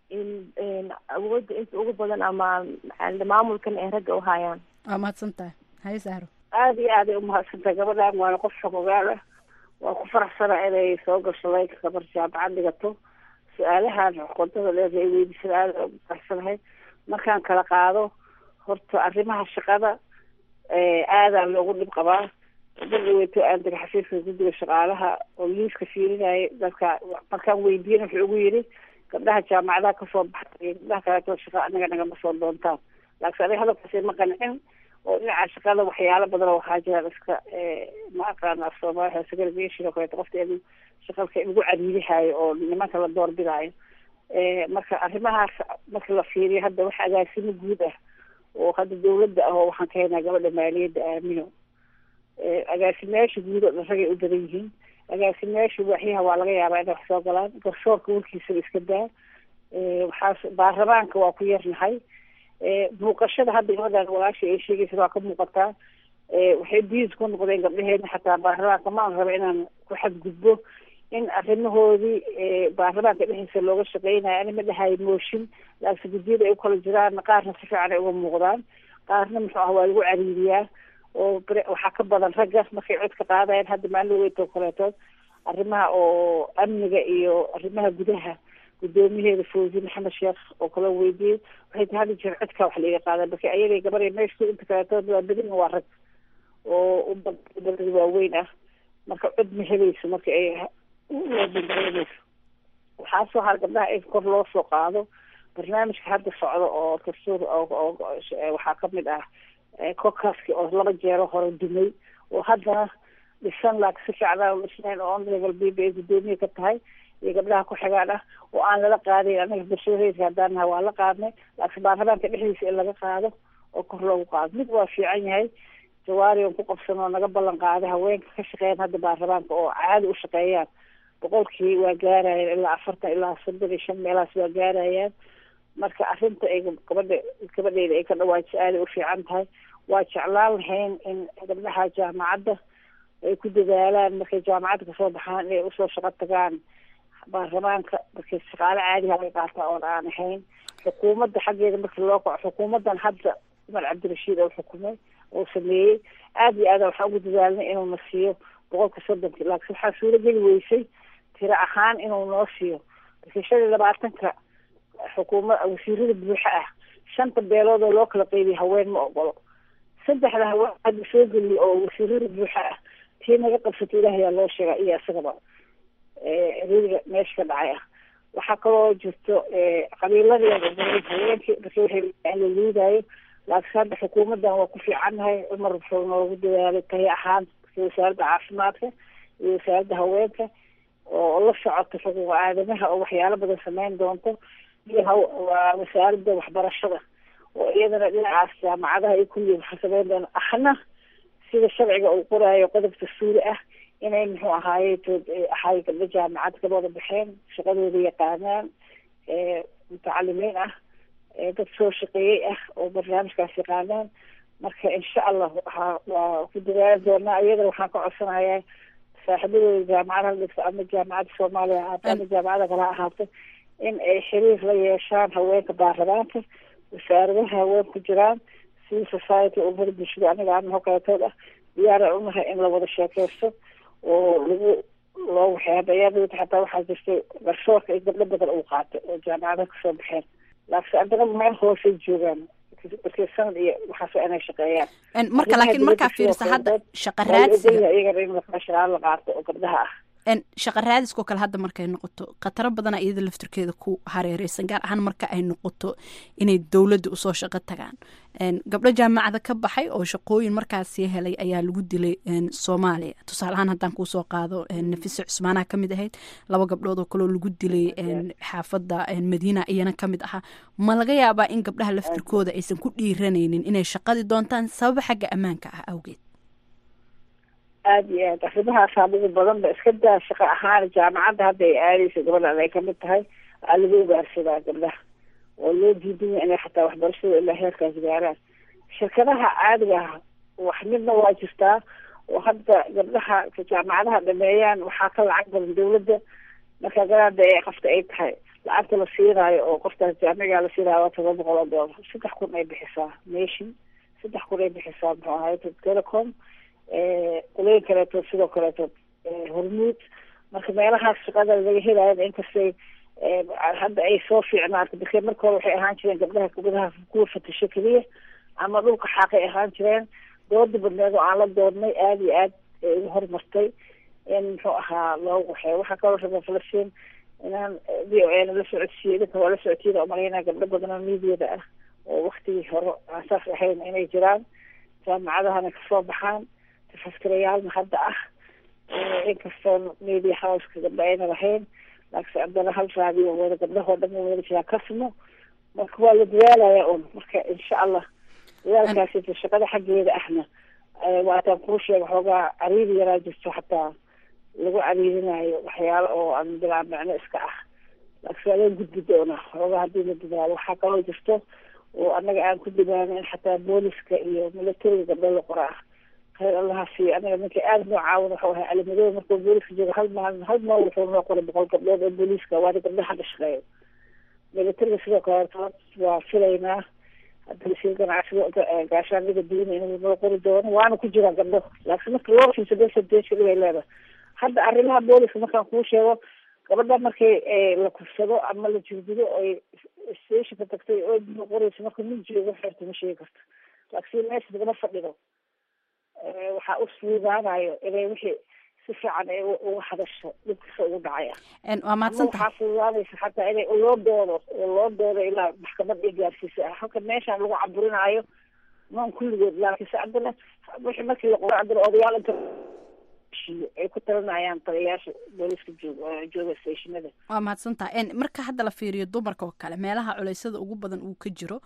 awoodda inta ugu badan ama maamulkan ay ragga uhayaan waa mahadsan tahay haye sahro aada iyo aad ay umahadsan tahay gabadhan waana qof xogogaal ah waa ku faraxsana inay soo gasho laynka gabar jaamacad dhigato su-aalahan qodada dheer ay weydiisada aada ugu faraxsanahay markaan kala qaado horta arrimaha shaqada aadaa loogu dhib qabaa dadaweyto aan dega xafiiska guddiga shaqaalaha oo liiska fiirinaya dadka markaan weydiin wuxuu ugu yidhi gabdhaha jaamacadaha kasoo baxay iyo gabdhaha kaleeto shaqa anaga nagama soo doontaan laakiin aniga hadalkaasi ma qancin oo dhinaca shaqada waxyaalo badan oo waxaa jiraan iska ma aqaana af soomaaliya segregation oo kaleeto qofka in shaqalka lagu cariirihayo oo nimanka la doorbidaayo marka arrimahaas marka la fiiriyo hadda wax agaasimo guud ah oo hadda dawladda ah oo waxaan ka haynaa gabadha maaliyadda aamino agaasimayaasha guud oo dhan ragay u badan yihiin agaasimayaasha waaxyaha waa laga yaabaa inay wax soo galaan garsoorka warkiisaba iska daa waxaas baarlamaanka waa ku yarnahay muuqashada hadda gabadhan walaasha ay sheegaysa waa ka muuqataa waxay diis ku noqdeen gabdhaheena xataa baarlamaanka ma aan raba inaan ku xadgudbo in arrimahoodii baarlamaanka dhexdiisa looga shaqeynayo ani ma dhahayo mooshin laakiin guddiyada ay u kala jiraan qaarna si fiican ay uga muuqdaan qaarna muxuu ah waa lagu cariiriyaa oo waxaa ka badan ragga markay cod ka qaadayaan hadda maalin weytoo kaleetood arrimaha oo amniga iyo arrimaha gudaha guddoomiyaheeda fawzi maxamed sheekh oo kala weydiiyey waxay tahay hadda jeer codka wax laiga qaada marka ayaday gabaday meesha inta kaleetood waa badina waa rag oo ubadada waaweyn ah marka cod ma helayso marka ay bangareynayso waxaa soo har gabdhaha in kor loo soo qaado barnaamijka hadda socdo oo dastuur oo waxaa kamid ah kokaski oo laba jeero hore dumay oo haddana dhisan laak si fiicnaa dhisnayn oo on level b b ay guddoomiye ka tahay iyo gabdhaha ku xigaan ah oo aan lala qaadayn anaga bulshada rayidka haddaan nahay waa la qaadnay laakiin baarlamaanka dhexdiisa in laga qaado oo kor loogu qaado mid waa fiican yahay jawaari on ku qabsan oo naga ballan qaaday haweenka ka shaqeeyaan hadda baarlamaanka oo caadi u shaqeeyaan boqolkii waa gaarayaan ilaa afartan ilaa soddon iyo shan meelahaas waa gaarayaan marka arrinta ay gabadha gabadheyda ay ka dhawaajiso aaday u fiican tahay waa jeclaan lahayn in gabdhaha jaamacadda ay ku dadaalaan markay jaamacadda kasoo baxaan inay usoo shaqo tagaan baarlamaanka markay shaqaale caadiha laga qaata oon aan ahayn xukuumadda xaggeeda markii loo kaco xukuumaddan hadda cumar cabdirashiid oo xukumay oo sameeyey aada iyo aada waxaan ugu dadaalnay inuu na siiyo boqolka soddonki laakiin waxaa suurageli weysay tiro ahaan inuu noo siiyo markii shan iyo labaatanka xukuuma wasiirada buuxa ah shanta beelood oo loo kala qeybiya haween ma ogolo saddexda haween hadda soo geliya oo wasiirada buuxa ah tii naga qabsatay ilaahayaa loo sheega iyo isagaba riiga meesha ka dhacay ah waxaa kaloo jirto qabiiladeeda haweenkii markii waxay la liidayo laakiin hadda xukuumaddan waa ku fiicannahay cumar wuxuu noogu dadaalay tahi ahaan wasaaradda caafimaadka iyo wasaaradda haweenka oo la socota xuquuqa aadamaha oo waxyaalo badan sameyn doonto iyo waa wasaaradda waxbarashada oo iyadana dhinacaas jaamacadaha iyo kulli waxa sameyn doona ahna sida sharciga uu qoraayo qodobka suuli ah inay muxuu ahaaye tood ahay gabdho jaamacad ka wada baxeen shaqadooda yaqaanaan mutacalimiin ah dad soo shaqeeyey ah oo barnaamijkaas yaqaanaan marka insha allah waxaa waa ku dadaali doonaa iyadana waxaan ka codsanayaa saaxiibadooda jaamacadaha dhigto ama jaamacadda soomaaliya ahaato ama jaamacada kale ha ahaato in ay xiriir la yeeshaan haweenka baarlamaanka wasaaradaha haween ku jiraan civil society oo mari bulshada aniga ama hokaatood ah diyaara unahay in la wada sheekeysto oo lagu loo waxyaabayaabaa xataa waxaa jirtay garsoorka ay gabdho badan uu qaatay oo jaamacadaha kasoo baxeen laakiin haddana meel hoosay joogaan markii sanad iyo waxaas inay shaqeeyaan marka laakiin markaa fiirisa hadda shaqa raadsiga iyagana in shaqaal la qaato oo gabdhaha ah shaqa raadiskoo kale hadda markay noqoto khataro badana iyada laftirkeeda ku hareereysan gaar ahaan marka ay noqoto inay dowladda usoo shaqo tagaan gabdho jaamacada ka baxay oo shaqooyin markaasi helay ayaa lagu dilay soomaaliya tusaale ahaan haddaan kuusoo qaado nafise cusmaanaha kamid ahayd laba gabdhood oo kaleo lagu dilay xaafadda madiina iyana kamid ahaa ma laga yaabaa in gabdhaha laftirkooda aysan ku dhiiranaynin inay shaqadii doontaan sababa xagga ammaanka ah awgeed aada iyo aad arrimahaasa ugu badan ba iska daa shaqo ahaan jaamacadda hadda ay aadeysa gabadhan ay kamid tahay aa lagu ugaarsadaa gabdhaha oo loo diidanya inay xataa waxbarashada ilaa heerkaas gaaraan shirkadaha caadiga ah wax midna waa jirtaa oo hadda gabdhaha jaamacadaha dhameeyaan waxaa ka lacag badan dawladda marka garaada ee qofta ay tahay lacagta la siinaayo oo qoftaas jaamigaa la siinaayo waa toban boqol oo doolar saddex kun ay bixisaa nation saddex kun ay bixisaa muxuu ahaay telecom qolooyin kaleeto sidoo kaleeto hormuud marka meelahaas shaqada laga helayo inkastay hadda ay soo fiicnaata bake marka hore waxay ahaan jireen gabdhaha gabdhaha kuwa fatasho keliya ama dhulka xaaqay ahaan jireen dooda badneed oo aan la doodnay aada iyo aad ugu horumartay in muxuu ahaa loogu waxeeyo waxaa kaloo raba falastiin inaan v o a na la socodsiiyo idinka waa la socodsiiyada umalaynaa gabdho badan oo miidiyada ah oo waktigii hore aan saas ahayn inay jiraan jaamacadahana kasoo baxaan tafaskirayaalna hadda ah inkastoo media houseka gabdho ayna lahayn laakiin haddana hal raadiyo wada gabdhahoo dhan wada jiraa kasmo marka waa la dadaalaya un marka insha allah dadaalkaasi shaqada xaggeeda ahna waataan kuu sheega xoogaa cariiri yaraa jirto xataa lagu cariirinayo waxyaalo oo aan bilaa micno iska ah laakiin waa laga gudbi doonaa xoogaa haddii la dadaalo waxaa kaloo jirto oo annaga aan ku dadaano in xataa booliska iyo milatariga gabdho la qora ah khayr allaha siiyo anaga ninka aada noo caawin waxuu ahay calimadooda markuu booliska joogo hal maalin hal maal wuxuu noo qoray boqol gabdhood oo booliiska waana gabdhaha hadda shaqeeyo milatariga sidoo kaleeto waa filaynaa hadda wasiir ganacsiga gaashaaniga diina inuu noo qori doono waana ku jiraan gabdho laakiin marka loo fiirso percentage dhibay leedahay hadda arrimaha booliska markaan kuu sheego gabadha markay la kufsado ama la jirdido oy stationka tagtay oo noo qorayso marka nin joogo xeerta ma sheegi karto laakiin meesha lagama fadhido waxaa u suugaanayo inay wixii si fiican ay uga hadasho dhibkasa ugu dhacaya waa mahadsantahay waxaa fududaanaysa xataa inay loo doodo oo loo doodo ilaa maxkamad ay gaarsiisa halka meeshaan lagu caburinaayo noon kulligood laakiin se haddana wixii markii la qoro haddana odayaal inta heshiiyo ay ku talinayaan taliyayaasha booliska joog jooga stationada waa mahadsantaha marka hadda la fiiriyo dumarka oo kale meelaha culeysyada ugu badan uu ka jiro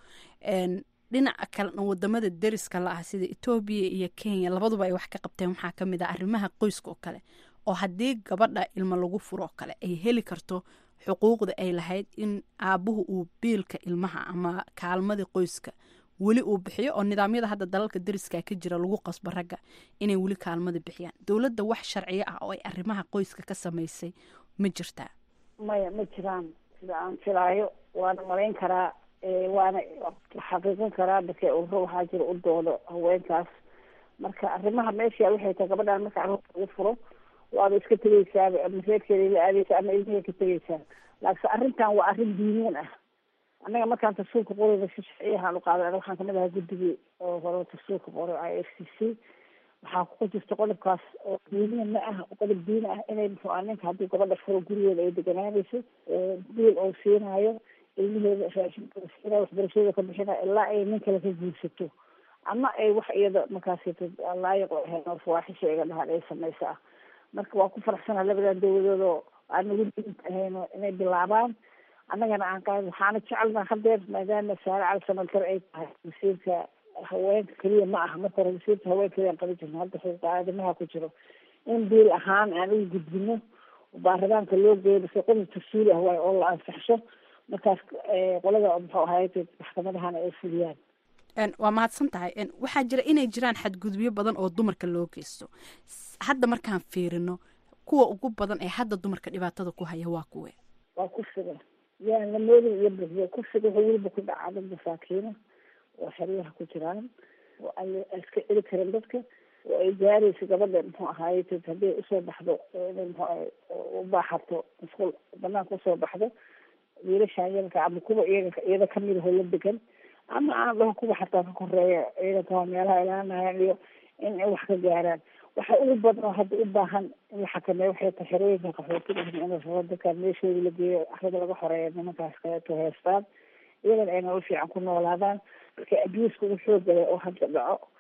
dhinaca kalena wadamada deriska la ah sida etoobiya iyo kenya labaduba ay wax ka qabteen waxaa kamid ah arrimaha qoyska oo kale oo haddii gabadha ilmo lagu furo oo kale ay heli karto xuquuqda ay lahayd in aabuhu uu biilka ilmaha ama kaalmadii qoyska weli uu bixiyo oo nidaamyada hadda dalalka deriska ka jira lagu qasbo ragga inay weli kaalmada bixiyaan dowladda wax sharciyo ah oo ay arrimaha qoyska ka samaysay ma jirtaa maya ma jiraan sida aan filaayo waana malayn karaa waana xaqiiqin karaa marka ururo waxaa jira u doodo haweenkaas marka arrimaha meesha waxay tahay gabadhaan marka carruurta lagu furo waaba iska tegeysaaba ama reerkeeda la aadeysa ama ilmihay ka tegeysaa laakiin arrintan waa arrin diiniyan ah annaga markaan tafsuurka qorayna si sharciyahaan u qaadan waxaan kamid ahaa guddigii oo hore tafsuurka qoray i f c c waxaa ku jirta qodobkaas oo diiniyan ma ah qodob diini ah inay muxuu ah ninka haddii gabadha furo gurigeeda ay deganaanayso biil oo siinaayo ilmaheeda raashinka siinayo waxbarashada ka bixinayo ilaa ay nin kale ka guursato ama ay wax iyada markaasi laayiq oo ahayn oo fawaaxisha iga dhahaan ay samaysa ah marka waa ku faraxsana labadan dawladood oo aan nagu diinta ahayno inay bilaabaan annagana aan qaad waxaana jecelna hadeer maadaama saare cali samalkar ay tahay wasiirka haweenka keliya ma aha marka hore wasiirka haween keliya aan qaban jirno hadda xuquuqa aadamaha ku jiro in biil ahaan aan ugu gudbino baarlamaanka loo geeyo base qodob tafsuuli ah waay oo la ansaxsho markaas qolada muxuu ahayd maxkamadahana ay fuliyaan waa mahadsan tahay waxaa jira inay jiraan xadgudubyo badan oo dumarka loo geysto hadda markaan fiirino kuwa ugu badan ee hadda dumarka dhibaatada ku haya waa kuwe waa kursiga yaan la moodin iyo buxiyo kursiga wuxuu weliba ku dhacaa dad masaakiina oo xeryaha ku jiraan oo aan iska celi karin dadka oo ay gaarayso gabadha muxuu ahaay haddii usoo baxdo inay muxuu u baaxato masquul banaanka usoo baxdo wiilashaan yaranka ama kuwa iyaga iyada kamid ahoo la degan ama aan dhaho kuwa xataa ka koreeya ciidanka waa meelaha ilaalinayaan iyo in ay wax ka gaaraan waxa ugu badan oo hadda u baahan in la xakameeyo waxay tahay xerooyinka qaxootiga in la rabo dadkaan meeshooda la geeyo axrada laga xoreeya nimankaas kaleeto heestaan iyagana ay nolol fiican ku noolaadaan marka abuuska ugu xoogale oo hadda dhaco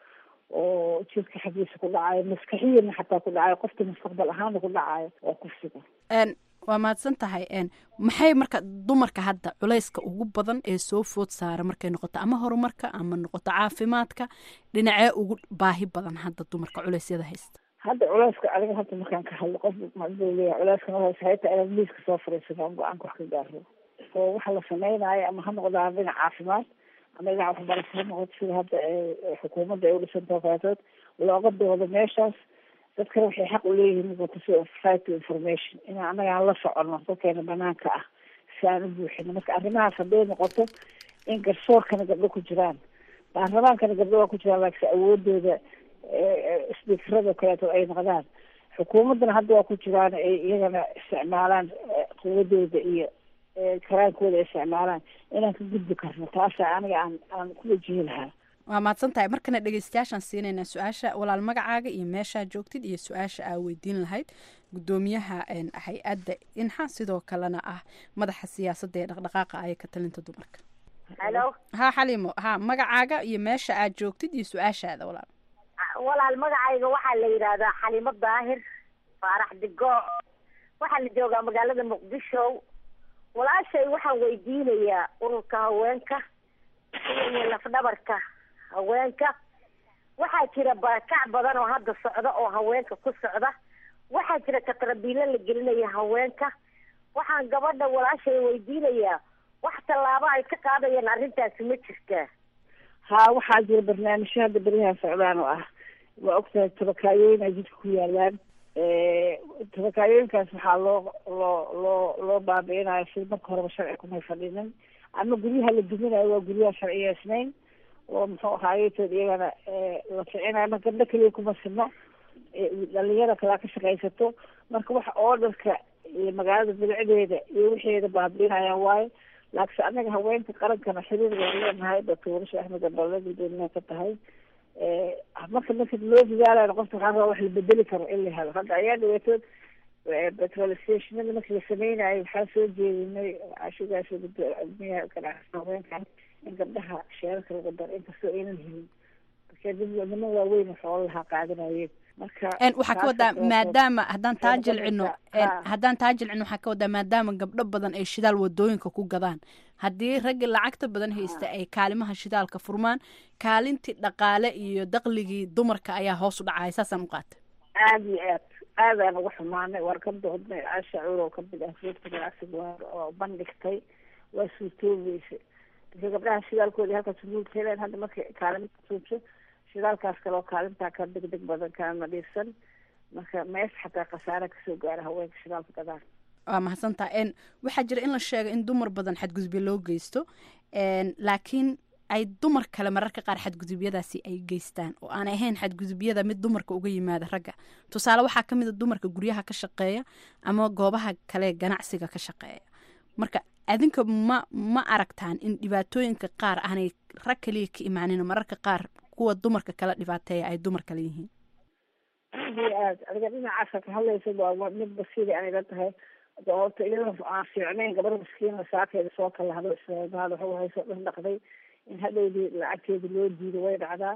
oo jirka xaggiisa ku dhacayo maskaxiyana xataa ku dhacayo qofka mustaqbal ahaana ku dhacayo waa kursiga waa mahadsan tahay maxay marka dumarka hadda culayska ugu badan ee soo food saara markay noqoto ama horumarka ama noqoto caafimaadka dhinacee ugu baahi badan hadda dumarka culeysyada haysta hadda culeyska aniga hadda markaan ka hadlo qof macduu leeyahay culeyskan waxay hayta inaad miiska soo fariisato aan go-aanka wax ka gaaro oo waxa la sameynaayo ama ha noqdaan dhinac caafimaad ama dhinac waxbarasho ha noqoto sida hadda xukuumadda ay u dhisantao kaleetood looga doodo meeshaas dadkana waxay xaq u leeyihiin noqoto si right to information in annaga aan la socono dadkeena banaanka ah si aan u buuxino marka arrimahaas hadday noqoto in garsoorkana gabdho ku jiraan baarlamaankana gabdho waa ku jiraan laakiin awoodooda sbiikarada kaleeto ay noqdaan xukuumaddana hadda waa ku jiraan ay iyagana isticmaalaan quwadooda iyo karaankooda ay isticmaalaan inaan ka gudbi karno taasa aniga aan aan ku wajihi lahaa waa mahadsan tahay markana dhegeystayaashaan siinaynaa su-aasha walaal magacaaga iyo meeshaa joogtid iyo su-aasha aa weydiin lahayd gudoomiyaha hay-adda inxa sidoo kalena ah madaxa siyaasadda ee dhaqdhaqaaqa aya ka talinta dumarka halo ha xaliimo ha magacaaga iyo meesha aad joogtid iyo su-aashaada walaal walaal magacayga waxaa la yidhaahdaa xalimo daahir faarax digo waxaa la joogaa magaalada muqdisho walaashay waxaan weydiinayaa ururka haweenka iyo lafdhabarka haweenka waxaa jira barakac badan oo hadda socda oo haweenka ku socda waxaa jira katrabiilo la gelinaya haweenka waxaan gabadha walaashay weydiinayaa wax tallaabo ay ka qaadayaan arrintaasi ma jirtaa ha waxaa jira barnaamijyo hadda beryahan socdaan oo ah waa ogtahay tabakaayooyin ay jidka ku yaalaan tabakaayooyinkaas waxaa loo loo loo loo baabi'inayo si marka horeba sharci kumay fadhinin ama guryaha la duminayo waa guryaha sharciyeysnayn oo muxuu ahaayetood iyagana la ficinayo marka gabdho keliya kuma sino dhalinyada kalaa ka shaqaysato marka waxa oodarka iyo magaalada bilcdeeda iyo wixeeda baabi'inayaan waayo laakiin anaga haweenka qarankana xiriir waan leenahay doctorsha axmed abale gudoomiyaha ka tahay marka marka loo dadaalayo qofka waxaa rabaa wax la bedeli karo in la helo hadda ayaa dhaweetood petrol stationada markii la sameynayo waxaa soo jeedinay cashugaas gudoomiyaha ganacsiga haweenkan in gabdhaha sheerarka lagu daro inkastoo aynan helin marka dad niman waaweyn xoolo lahaa qaadanayeen marka waxaa ka wadaa maadaama haddaan taa jilcino Ha. haddaan taa jilcino waxaa ka wadaa maadaama gabdho badan ay shidaal wadooyinka ku gadaan haddii ragga lacagta badan haysta ay kaalimaha shidaalka furmaan kaalintii dhaqaale iyo daqligii dumarka ayaa hoos u dhacaya saasaan u qaatay aad iyo aad aadaan uga xumaanay war ka doodnay caasha cuur oo kamid ah reerka ganacsiga waa oo bandhigtay waa suurtoobeysay marka gabdhaha shidaalkoodii halkaas guulka heleen hadda markay kaalinta suubso shidaalkaas kale oo kaalintaa ka degdeg badan kana nadiifsan marka mees xataa khasaare kasoo gaara haweenka shidaalka gadaan waa mahadsantaa n waxaa jira in la sheego in dumar badan xadgudubyo loo geysto n laakiin ay dumar kale mararka qaar xadgudubyadaasi ay geystaan oo aan ahayn xadgudubyada mid dumarka uga yimaada ragga tusaale waxaa ka mid a dumarka guryaha ka shaqeeya ama goobaha kale ganacsiga ka shaqeeya marka adinka ma ma aragtaan in dhibaatooyinka qaar aanay rag kaliya ka imaanin mararka qaar kuwa dumarka kala dhibaateeya ay dumar kale yihiin aad iyo aad adiga dhinacaasa ka hadlaysa waa waa mid basiiri anay tahay de horta iyadoo aan fiicnayn gabar maskiina saakeeda soo kala hado ismaad waxa hayso dhan dhaqday in hadhowdii lacagteeda loo diido way dhacdaa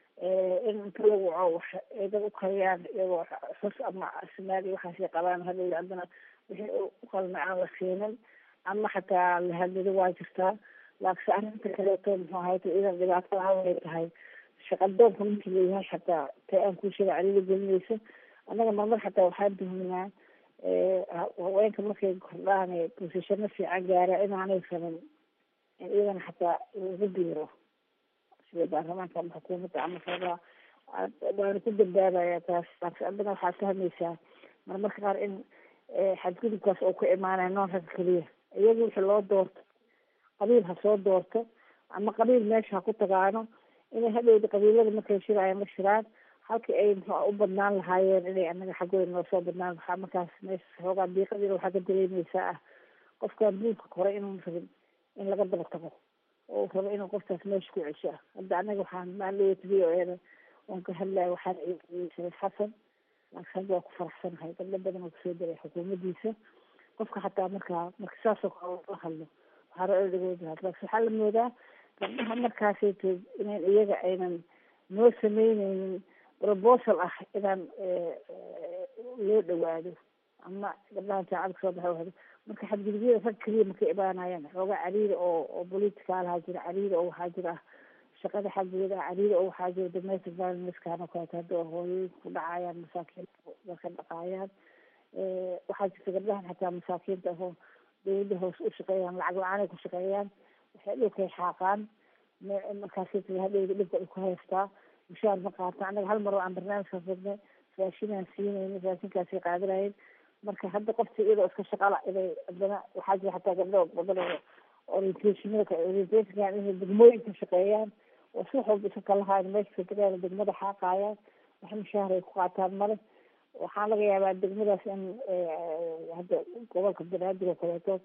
in inta lagu waco wax ay dad u kariyaan iyagoo xus ama asmaal iyo waxaasay qabaan hadhowdi haddana wixii u qalna aan la siinin ama xataa la hadlado waa jirtaa laakiin arrinta kaleeto muxuu ahayta idan dhibaatada haway tahay shaqadoonka markii leeyahay xataa tay aan kuu sheega caliida gelinayso annaga marmar xataa waxaan tuhminaa haweenka markay kordhaan bosishano fiican gaara inaanay sanin in iyadana xataa lagu biiro sida baarlamaanka ama xukuumadda ama sabaa waana ku dambaabaya taas laakiin haddana waxaad fahmaysaa marmarka qaar in xadgudubkaas oo ku imaanaya noon ragga keliya iyagu wixii loo doorto qabiil ha soo doorto ama qabiil meesha ha ku tagaano inay hadhowda qabiilada markay shirayaan la shiraan halkii ay muxua u badnaan lahaayeen inay anaga xaggooda noo soo badnaan waxaa markaas meesha xoogaa diiqadiina waxaa ka dareemaysaa ah qofkaan buulka koray inuu rabin in laga daba tago oo uu rabo inuu qofkaas meesha ku cesho ah hadda anaga waxaan maandhawat v o eda oon ka hadlaya waxaan shariif xasan laakiin hadda waa ku faraxsanahay gabdho badan oo kusoo diray xukuumaddiisa qofka xataa markaa marka saasoo kale la hadlo waxaa ra dhagooda laakiin waxaa la moodaa gabdhaha markaasayto inayn iyaga aynan noo sameyneynin proposal ah inaan loo dhawaado ama gabdhaha jaacada kasoo baxa wahdo marka xadgudubyada rag keliya markay imaanayaan xoogaa cariiri oo oo politicaalaha jira cariiri oo waxaa jira shaqada xaggeeda ah cariiri oo waxaa jira domestic violencekan oo kaleeto hadda hooyooyinka ku dhacayaan masaakiinta dadka dhaqaayaan waxaa jirta gabdhahan xataa masaakiinta ahoo dawladda hoose u shaqeeyaan lacag la-aan ay ku shaqeeyaan waxay dhulkay xaaqaan markaasi hadhowda dhibka ay ku haystaa mushaar ma qaata annaga hal mar oo aan barnaamijkaas wadnay raashinaan siinayna raashinkaasay qaadanayeen marka hadda qofta iyadoo iska shaqala inay haddana waxaa jira xataa gabdho badan oo orientationada orientationkan inay degmooyinka shaqeeyaan oo si wax walba iska kalahayn meesha fadagaana degmada xaaqaayaan wax mushaar ay ku qaataan male waxaa laga yaabaa degmadaas in hadda gobolka banaadir oo kaleeto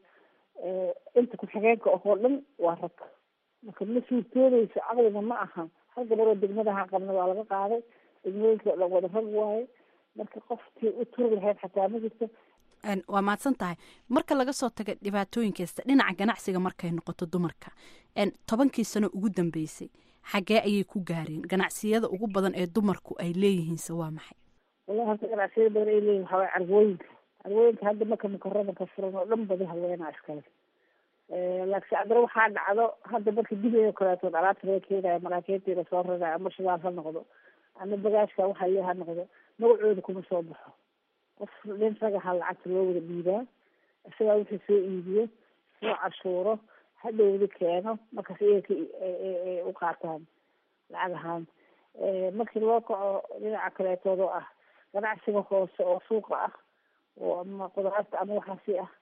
inta ku-xigeenka oo dhan waa rag marka ma suurtoodayso caqliga ma aha hal gabaroo degmadaha qabna waa laga qaaday degmooyinka o dhan wada rag waaye marka qofkii u turi lahayd xataa ma jirto waa mahadsan tahay marka laga soo taga dhibaatooyinkasta dhinaca ganacsiga markay noqoto dumarka tobankii sano ugu dambeysay xaggee ayay ku gaareen ganacsiyada ugu badan ee dumarku ay leeyihiinse waa maxay wallahi horta ganacsiyada badan ay leeyihin waxaa waye carwooyinka carwooyinka hadda marka mukarama ka furan oo dhan badi haweenaa iskale laakiin haddana waxaa dhacdo hadda marka dibay oo kaleetood alaabta laga keenayo maraakiintiina soo rarayo ama shidaal ha noqdo ama bagaashka waxa iyo ha noqdo magacooda kuma soo baxo qof nin ragaha lacagta loo wada dhiibaa isagaa wixii soo iibiyo soo cashuuro hadhowda keeno markaas iyaga u qaataan lacag ahaan markii loo kaco dhinaca kaleetood oo ah ganacsiga hoose oo suuqa ah oo ama qudaarta ama waxaasi ah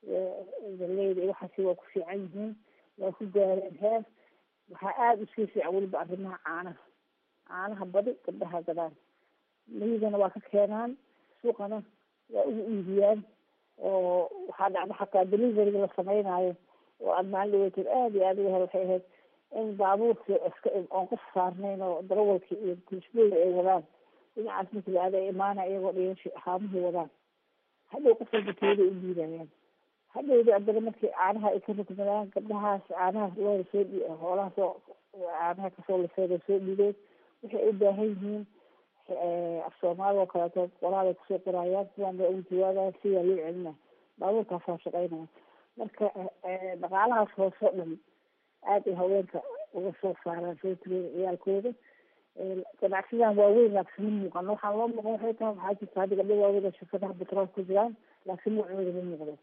galeyda iyo waxaasi waa ku fiican yihiin waa ku gaareen heer waxaa aada usii fiican weliba arrimaha caanaha caanaha badi gabdhaha gadaan miyigana waa ka keenaan suuqana waa ugu iibiyaan oo waxaa dhacda xataa deliveryga la sameynaayo oo aada maalin dhaweeteed aada iyo aada uga hel waxay ahayd in baabuurkii iska oon qof saarnayn oo darawalkii iyo kulisbooda ay wadaan dhinacaas markii la aada ay imaana iyagoo dhiyashi haamihii wadaan hadhow qof walba teeda u diidayaan hadhowda haddana markii caanaha ay ka rugmadaan gabdhahaas caanaha looda soo dhi hoolaha soo caanaha kasoo lisooda soo dhideen waxay u baahan yihiin af soomaali oo kaleeto qoraalay kusoo qorayaan sidaan baa ugu jawaabaya sidaa loo celina baabuurkaasaa shaqeynaya marka dhaqaalahaas hoose o dhan aada ay haweenka uga soo saaraan soo tiriyada ciyaalkooda ganacsidan waaweyn laakiin ma muuqan waxaan loo muuqan waxay tahay waxaa jirta hadda gabdho waaweyn oo shirkadaha betrool ku jiraan laakiin magacooda ma muuqdo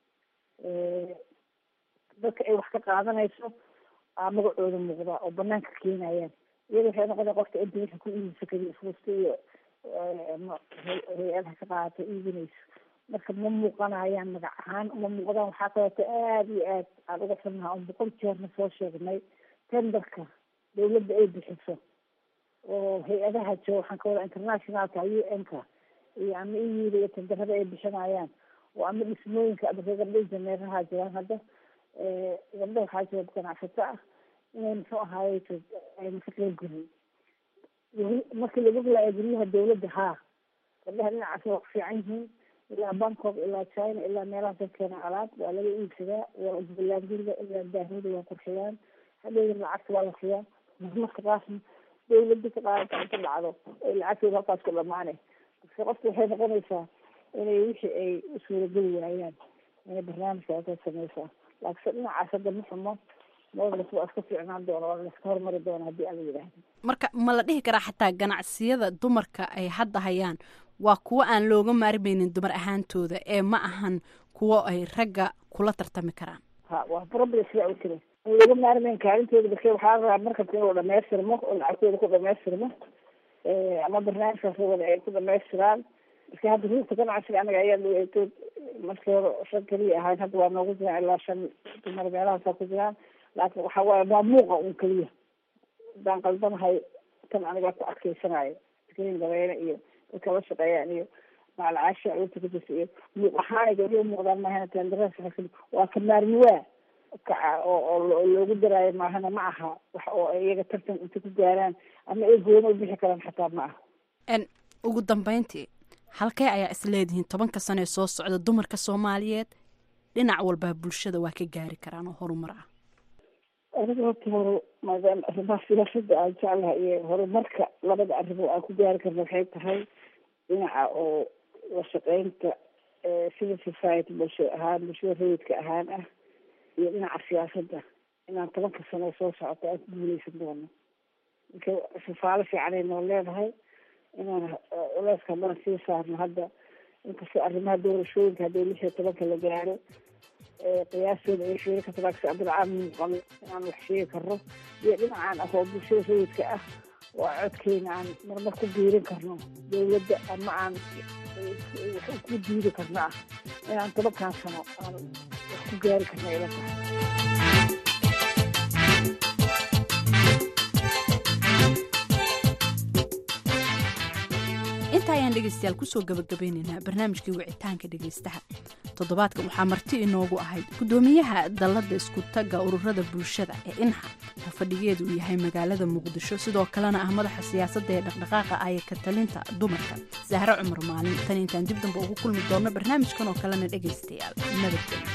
dadka ay wax ka qaadanayso aa magacooda muuqda oo banaanka keenayaan iyada waxay noqona qofka inta wixii ku iibisa kaliya fuusta iyo hay-adaha ka qaadata iibinayso marka ma muuqanayaan magac ahaan ma muuqdaan waxaa kaleeto aada iyo aad aan uga xunnaha on boqol jeerna soo sheegnay tenderka dawladda ay bixiso oo hay-adaha jooga waxaan ka wada internationalka u n-ka iyo ama iyida iyo tenderada ay bixinayaan oo ama dhismooyinka ama gabdho janeeraha jiraan hadda gabdho waxaa jira ganacsato ah inay muxuu ahaaye ayna ka qeyb gelin markii lagu rilaaya guryaha dawladda haa gabdhaha dhinacaas waa ku fiican yihiin ilaa bangkok ilaa china ilaa meelahaas dadkeena alaab waa laga iibsadaa waa jubbaland guriga ilaa daahooda waa qurxiyaan hadhowda lacagta waa la siyaa marmarka qaasna dawladda ka qaadata inta dhacdo ay lacagteeda halkaas ku dhamaane marka qofka waxay noqonaysaa inay wixii ay u suurageli waayaan inay barnaamijka halkaas sameysaa laakiinse dhinacaas hadda ma xumo moodlas waa iska fiicnaan doona waa laska hormari doona haddii ala yidhaahdo marka ma la dhihi karaa xataa ganacsiyada dumarka ay hadda hayaan waa kuwo aan looga maarmaynin dumar ahaantooda ee ma ahan kuwo ay ragga kula tartami karaan ha waa problem sidaa u jira aan looga maarmayn kaalintooda bake waxaa la rabaa markasta inuu dhamaystirmo oo lacagtooda ku dhamaystirmo ama barnaamijkaas wada ay ku dhamaystiraan marka hadda ruugta ganacsiga anaga ayaa dhaweetood markii hore shan keliya ahayn hadda waa noogu jiraan ilaa shan dumar meelahaasaa ku jiraan laakiin waxa waaye waa muuqa un keliya haddaan qaldanahay tan anigaa ku adkeysanayo iskariin dabeene iyo dadka la shaqeeyaan iyo macalcaasha urta ku jirta iyo muuq ahaan gabdhihi muuqdaan maahana tendaras waa ka maarmiwaa kaca oo oo loogu daraayo maahana ma aha wax oo iyaga tartan inta ku gaaraan ama ay gooni u bixi karaan xataa ma aha ugu dambeyntii halkee ayaa is leedihiin tobanka sano ee soo socda dumarka soomaaliyeed dhinac walbaa bulshada waa ka gaari karaan oo horumar ah aniga horta hore maadaama arrimaha siyaasada aan jeclahay iyo horumarka labada arrimo aan ku gaari karna waxay tahay dhinaca oo la shaqeynta civil society bulsho ahaan bulshada rayidka ahaan ah iyo dhinaca siyaasadda inaan tobanka sano soo socoto aan ku guuleysan doono marka sifaalo fiicanay noo leedahay inaan culeyska haddana sii saarno hadda inkastoo arrimaha doorashooyinka haddii lix iyo tobanka la gaaro qiyaastooda ay sheegi karto laakiin abdilcaan muuqan inaan wax sheegi karno iyo dhinacaan ah oo bulshada rayidka ah oo codkeena aan marmar ku biirin karno dawladda ama aan wax ku diidi karno ah inaan tobankan sano aan wax ku gaari karno ila tahay inta ayaan dhegaystayaal kusoo gabagabeynaynaa barnaamijkii wicitaanka dhegaystaha toddobaadkan waxaa marti inoogu ahayd guddoomiyaha dalladda iskutagga ururada bulshada ee inxa oo fadhigeedu uu yahay magaalada muqdisho sidoo kalena ah madaxa siyaasadda ee dhaqdhaqaaqa aya ka talinta dumarka sahre cumar maalin tan intaan dib damba ugu kulmi doonno barnaamijkan oo kalena dhegaystayaal nabadgelyo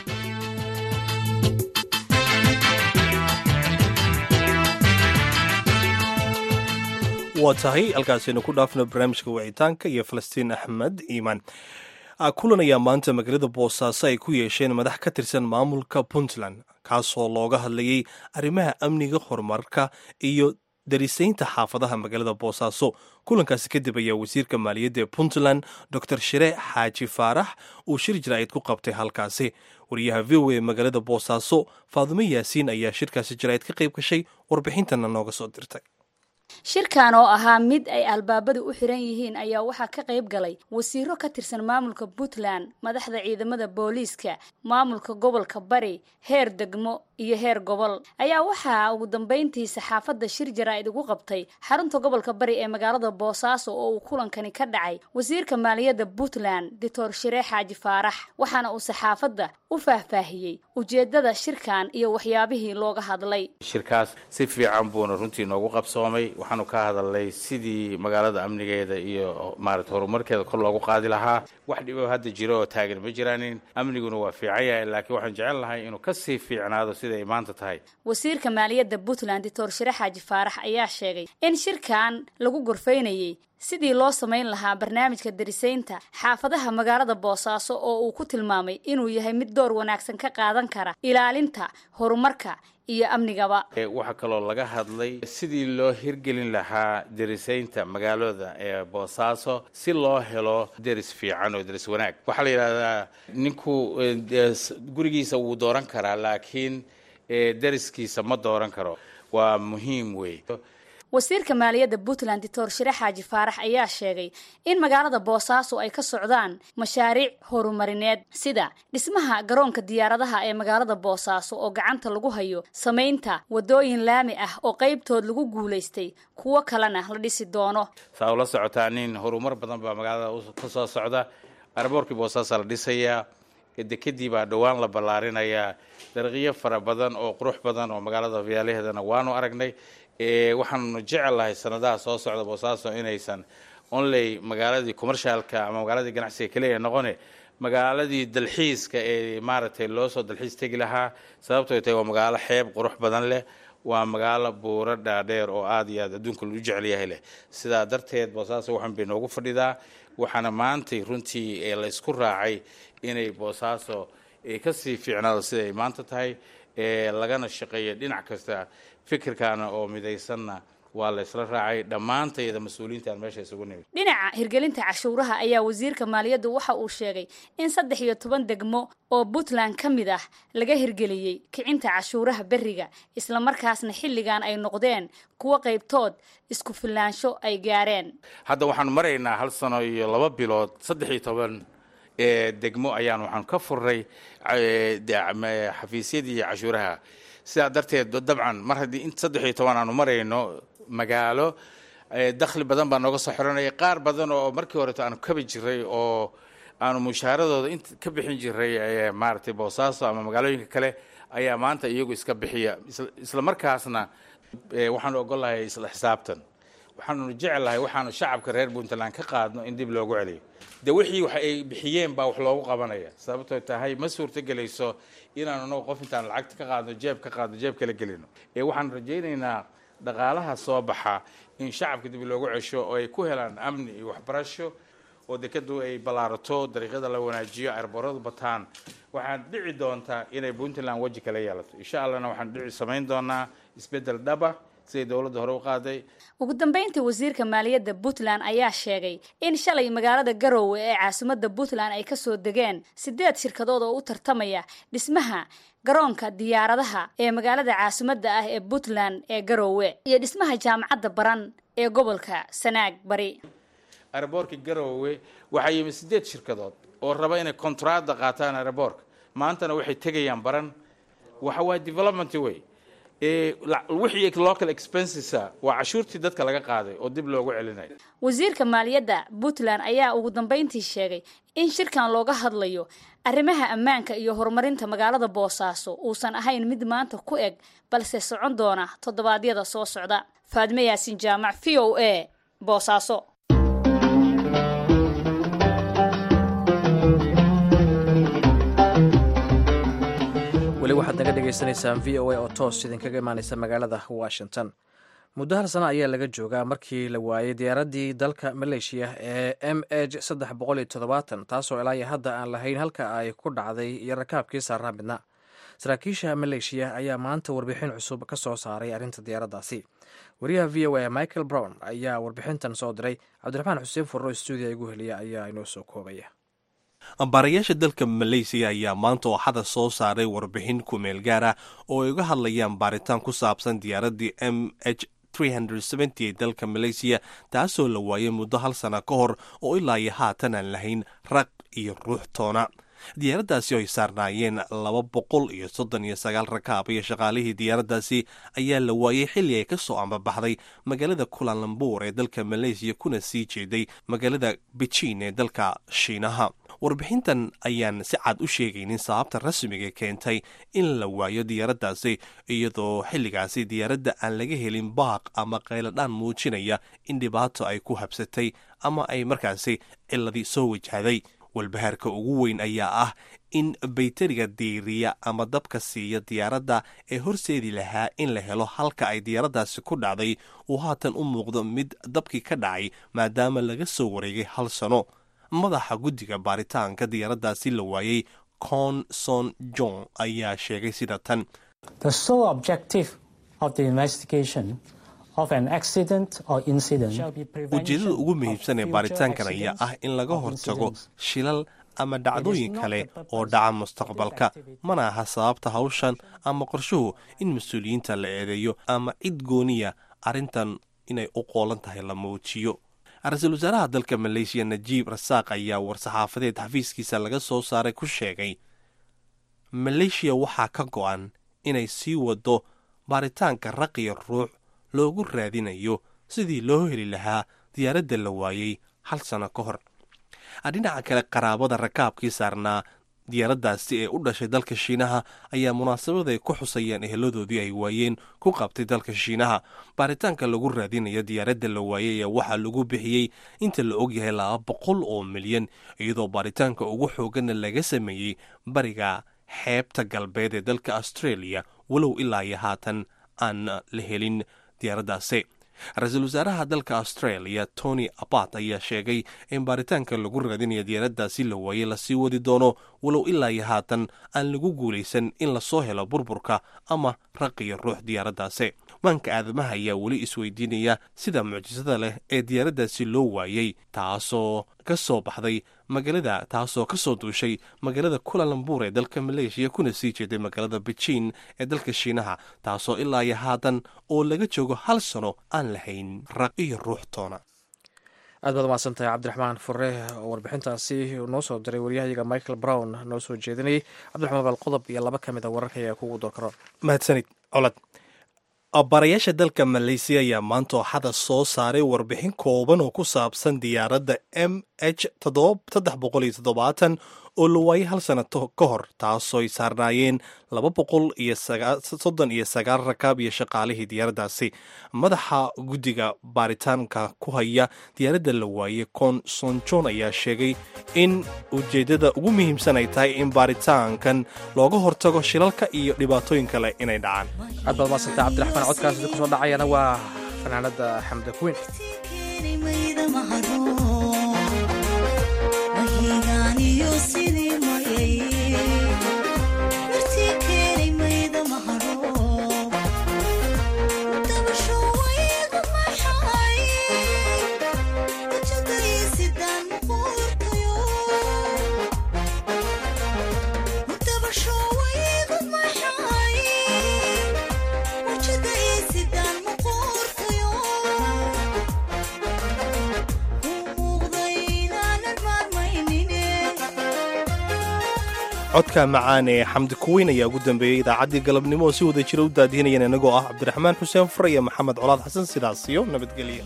waa tahay halkaasaynu ku dhaafno barnaamijka wicitaanka iyo falastiin axmed iimaan kulan ayaa maanta magaalada boosaaso ay ku yeesheen madax ka tirsan maamulka puntland kaasoo looga hadlayay arrimaha amniga horumarka iyo darisaynta xaafadaha magaalada boosaaso kulankaasi kadib ayaa wasiirka maaliyadda ee puntland dor shire xaaji faarax uu shir jaraa'id ku qabtay halkaasi wariyaha v o a magaalada boosaaso faadumo yaasiin ayaa shirkaasi jaraa'id ka qayb gashay warbixintana nooga soo dirtay shirkan oo ahaa mid ay albaabadu u xiran yihiin ayaa waxaa ka qayb galay wasiiro ka tirsan maamulka puntland madaxda ciidamada booliiska maamulka gobolka bari heer degmo iyo heer gobol ayaa waxaa ugu dambeyntii saxaafadda shir jaraa'id ugu qabtay xarunta gobolka bari ee magaalada boosaaso oo uu kulankani ka dhacay wasiirka maaliyadda puntland doctor shire xaaji faarax waxaana uu saxaafadda u faahfaahiyey ujeedada shirkan iyo waxyaabihii looga hadlay shirkaas si fiican buuna runtii noogu qabsoomay waxaanu ka hadalnay sidii magaalada amnigeeda iyo maarata horumarkeeda kor loogu qaadi lahaa wax dhibo hadda jiro oo taagan ma jiraanin amniguna waa fiican yahay laakiin waxaan jecel lahay inuu kasii fiicnaado sida ay maanta tahay wasiirka maaliyadda puntland doctor shire xaaji faarax ayaa sheegay in shirkan lagu gorfaynayey sidii loo samayn lahaa barnaamijka darisaynta xaafadaha magaalada boosaaso oo uu ku tilmaamay inuu yahay mid door wanaagsan ka qaadan kara ilaalinta horumarka iyo amnigaba waxaa kaloo laga hadlay sidii loo hirgelin lahaa derisaynta magaalada ee boosaaso si loo helo deris fiican oo deris wanaag waxaa la yidhahdaa ninku gurigiisa wuu dooran karaa laakiin deriskiisa ma dooran karo waa muhiim wey wasiirka maaliyadda puntland doctor shire xaaji faarax ayaa sheegay in magaalada boosaaso ay ka socdaan mashaariic horumarineed sida dhismaha garoonka diyaaradaha ee magaalada boosaaso oo gacanta lagu hayo samaynta wadooyin laami ah oo qaybtood lagu guulaystay kuwo kalena la dhisi doono saa ula socotaa nin horumar badan baa magaalada ka soo socda arboorkii boosaaso la dhisayaa dekedii baa dhowaan la ballaarinayaa dariiqyo fara badan oo qurux badan oo magaalada viyaalaheedana waanu aragnay waxaanu jecelahay sanadaha soo socda boosaaso inaysan onley magaaladii commercialka ama magaaladii ganacsiga keliya noqone magaaladii dalxiiska ee maaragtay loo soo dalxiis tegi lahaa sababtoo tahay waa magaalo xeeb qurux badan leh waa magaalo buuro dhaadheer oo aada iyo aad adduunka lagu jecel yahay leh sidaa darteed boosaaso waxan bay noogu fadhidaa waxaana maantay runtii la isku raacay inay boosaaso kasii fiicnaado siday maanta tahay lagana shaqeeya dhinac kasta fikirkaana oo midaysanna waa la ysla raacay dhammaantayda mas-uuliyiintaan meesha isugu nimid dhinaca hirgelinta cashuuraha ayaa wasiirka maaliyaddu waxa uu sheegay in saddex iyo toban degmo oo puntland ka mid ah laga hirgeliyey kicinta cashuuraha berriga islamarkaasna xilligan ay noqdeen kuwo qaybtood isku filaansho ay gaareen hadda waxaanu maraynaa hal sano iyo laba bilood saddex iyo toban degmo ayaan waxaan ka furnay xafiisyadii cashuuraha sidaa darteed dabcan mar haddii in saddex iyo toban aanu marayno magaalo dakhli badan baa nooga soo xiranaya qaar badan oo markii horeto aanu kabi jiray oo aanu mushaaradooda int ka bixin jiray maaragtay boosaaso ama magaalooyinka kale ayaa maanta iyagu iska bixiya isla markaasna waxaanu ogolahay isla xisaabtan waxaanu jecelahay waxaanu shacabka reer puntland ka qaadno in dib loogu celiyo de wixii wax ay bixiyeen baa wax loogu qabanaya sababtoo tahay ma suurtogelayso inaanu nago qof intaan lacagta ka qaadno jeeb ka qaadno jeeb kala gelino ee waxaan rajaynaynaa dhaqaalaha soo baxa in shacabka dib loogu cesho oo ay ku helaan amni iyo waxbarasho oo dekadu ay ballaarato dariiqyada la wanaajiyo arbooradu bataan waxaan dhici doontaa inay puntland weji kala yeelato insha allahna waxaan dhici samayn doonaa isbeddel dhaba siday dowladda hore u qaaday ugu dambeyntii wasiirka maaliyadda puntland ayaa sheegay in shalay magaalada garoowe ee caasimadda puntland ay kasoo degeen sideed shirkadood oo u tartamaya dhismaha garoonka diyaaradaha ee magaalada caasimadda ah ee puntland ee garoowe iyo dhismaha jaamacadda baran ee gobolka sanaag bari aeroboorka garoowe waxaa yimi sideed shirkadood oo raba inay kontraada qaataan aeroboorka maantana waxay tegayaan baran waxa waa development way wixii local expensesa waa cashuurtii dadka laga qaaday oo dib loogu celinayo wasiirka maaliyadda puntland ayaa ugu dambeyntii sheegay in shirkan looga hadlayo arrimaha ammaanka iyo horumarinta magaalada boosaaso uusan ahayn mid maanta ku eg balse socon doona toddobaadyada soo socda faadme yaasin jaamac v o a boosaaso weli waxaad naga dhagaysanaysaan v o a oo toos idinkaga imaaneysa magaalada washington muddo hal sano ayaa laga joogaa markii la waayey diyaaraddii dalka maleeshiya ee m h saddex boqol iyo toddobaatan taasoo ilaa iyo hadda aan lahayn halka ay ku dhacday iyo rakaabkii saaraa midna saraakiisha maleeshiya ayaa maanta warbixin cusub ka soo saaray arrinta diyaaraddaasi wariyaha v o a michael brown ayaa warbixintan soo diray cabdiraxmaan xuseen furro stuudiya igu heliya ayaa inoo soo koobaya baarayaasha dalka maleysiya ayaa maanta ooxada soo saaray warbixin kumeel gaar ah oo ay uga hadlayaan baaritaan ku saabsan diyaaraddii m h ee dalka maleysiya taasoo la waayay muddo hal sana ka hor oo ilaa iyo haatan aan lahayn raq iyo ruux toona diyaaraddaasi oo ay saarnaayeen laba boqol iyo soddon iyo sagaal rakaab iyo shaqaalihii diyaaraddaasi ayaa la waayey xilli ay ka soo ambabaxday magaalada kulanlambuur ee dalka maleysiya kuna sii jeeday magaalada bejiin ee dalka shiinaha warbixintan ayaan si cad u sheegaynin sababta rasmiga keentay in la waayo diyaaraddaasi iyadoo xilligaasi diyaaradda aan laga helin baaq ama qayladhaan muujinaya in dhibaato ay ku habsatay ama ay markaasi ciladii soo wajahday walbahaarka ugu weyn ayaa ah in bayteriga diiriya ama dabka siiya diyaaradda ee horseedi lahaa in la helo halka ay diyaaraddaasi ku dhacday uu haatan u muuqdo mid dabkii ka dhacay maadaama laga soo wareegay hal sano madaxa guddiga baaritaanka diyaaraddaasi la waayey conson john ayaa sheegay sida tan ujeedada ugu muhiimsan ee baaritaankan ayaa ah in laga hortago shilal ama dhacdooyin kale oo dhaca mustaqbalka mana aha sababta hawshan ama qorshuhu in mas-uuliyiinta la eedeeyo ama cid gooniya arrintan inay u qoolan tahay la muujiyo ra-iisul wasaaraha dalka maleeshiya najiib rasaaq ayaa war-saxaafadeed xafiiskiisa laga soo saaray ku sheegay maleeshiya waxaa ka go-an inay sii wado baaritaanka raqiya ruux loogu raadinayo sidii loo heli lahaa diyaaradda la waayey hal sano ka hor dhinaca kale qaraabada rakaabkii saarnaa diyaaraddaasi ee u dhashay dalka shiinaha ayaa munaasabad ay ku xusayeen eheladoodii ay waayeen ku qabtay dalka shiinaha baaritaanka lagu raadinayo diyaaradda la waayey ayaa waxaa lagu bixiyey inta la ogyahay laba boqol oo milyan iyadoo baaritaanka ugu xooganna laga sameeyey bariga xeebta galbeed ee dalka australia walow ilaa iyo haatan aan la helin diyaaraddaasi ra-iisul wasaaraha dalka australia tony abat ayaa sheegay in baaritaanka lagu raadinayo diyaaraddaasi la waayey lasii wadi doono walow ilaa iyo haatan aan lagu guulaysan in lasoo helo burburka ama raqiyo ruux diyaaraddaasi maanka aadamaha ayaa weli isweydiinaya sida mucjisada leh ee diyaaraddaasi loo waayey taasoo ka soo baxday magaalada taasoo ka soo duushay magaalada kulalambur ee dalka maleeshiya kuna sii jeeday magaalada bejiin ee dalka shiinaha taasoo ilaa iyo haatan oo laga joogo hal sano aan lahayn raq iyo ruux toona aad baad umahadsantahay cabdiraxmaan fure oo warbixintaasi noo soo diray waryahayaga michael brown noo soo jeedinayay cabdiraxmaan bal qodob iyo laba ka mid a wararka ayaa kugu doorkaro mahadsanid colad barayaasha dalka maleysiya ayaa maanta ooxada soo saaray warbixin kooban oo ku saabsan diyaaradda m h oo la waayay hal sana ka hor taasooy saarnaayeen laba boqol iyo soddon iyo sagaal rakaab iyo shaqaalihii diyaaraddaasi madaxa guddiga baaritaanka ku haya diyaaradda la waayey consonjon ayaa sheegay in ujeeddada ugu muhiimsan ay tahay in baaritaankan looga hortago shilalka iyo dhibaatooyin kale inay dhacaan aad baad maasantay cabdiraxmaan codkaas idinku soo dhacayana waa fanaanada xamda kuweyn codka macaan ee xamdi kuweyn ayaa ugu dambeeyey idaacaddii galabnimo oo si wada jira u daadihinayeen inagoo ah cabdiraxmaan xuseen fure iyo maxamed colaad xasan sidaas iyo nabadgelya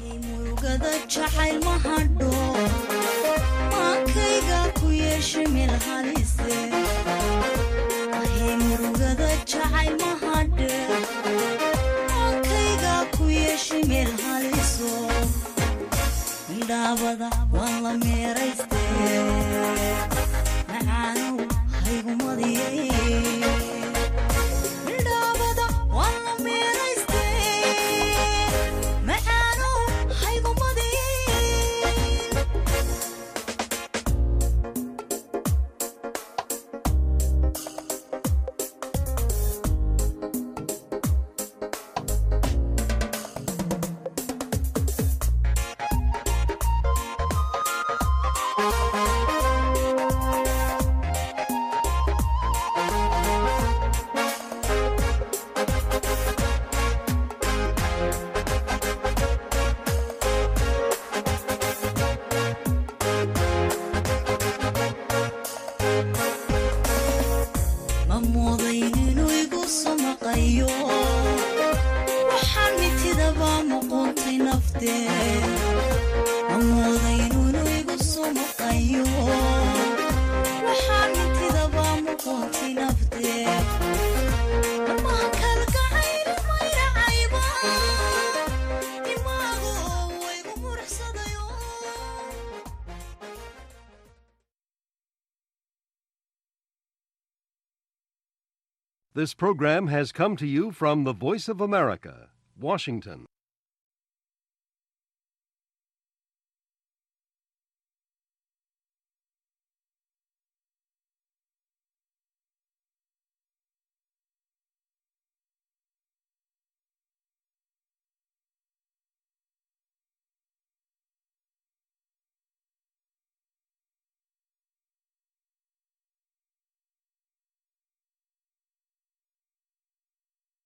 Thank you. This program has come to you from the Voice of America, Washington.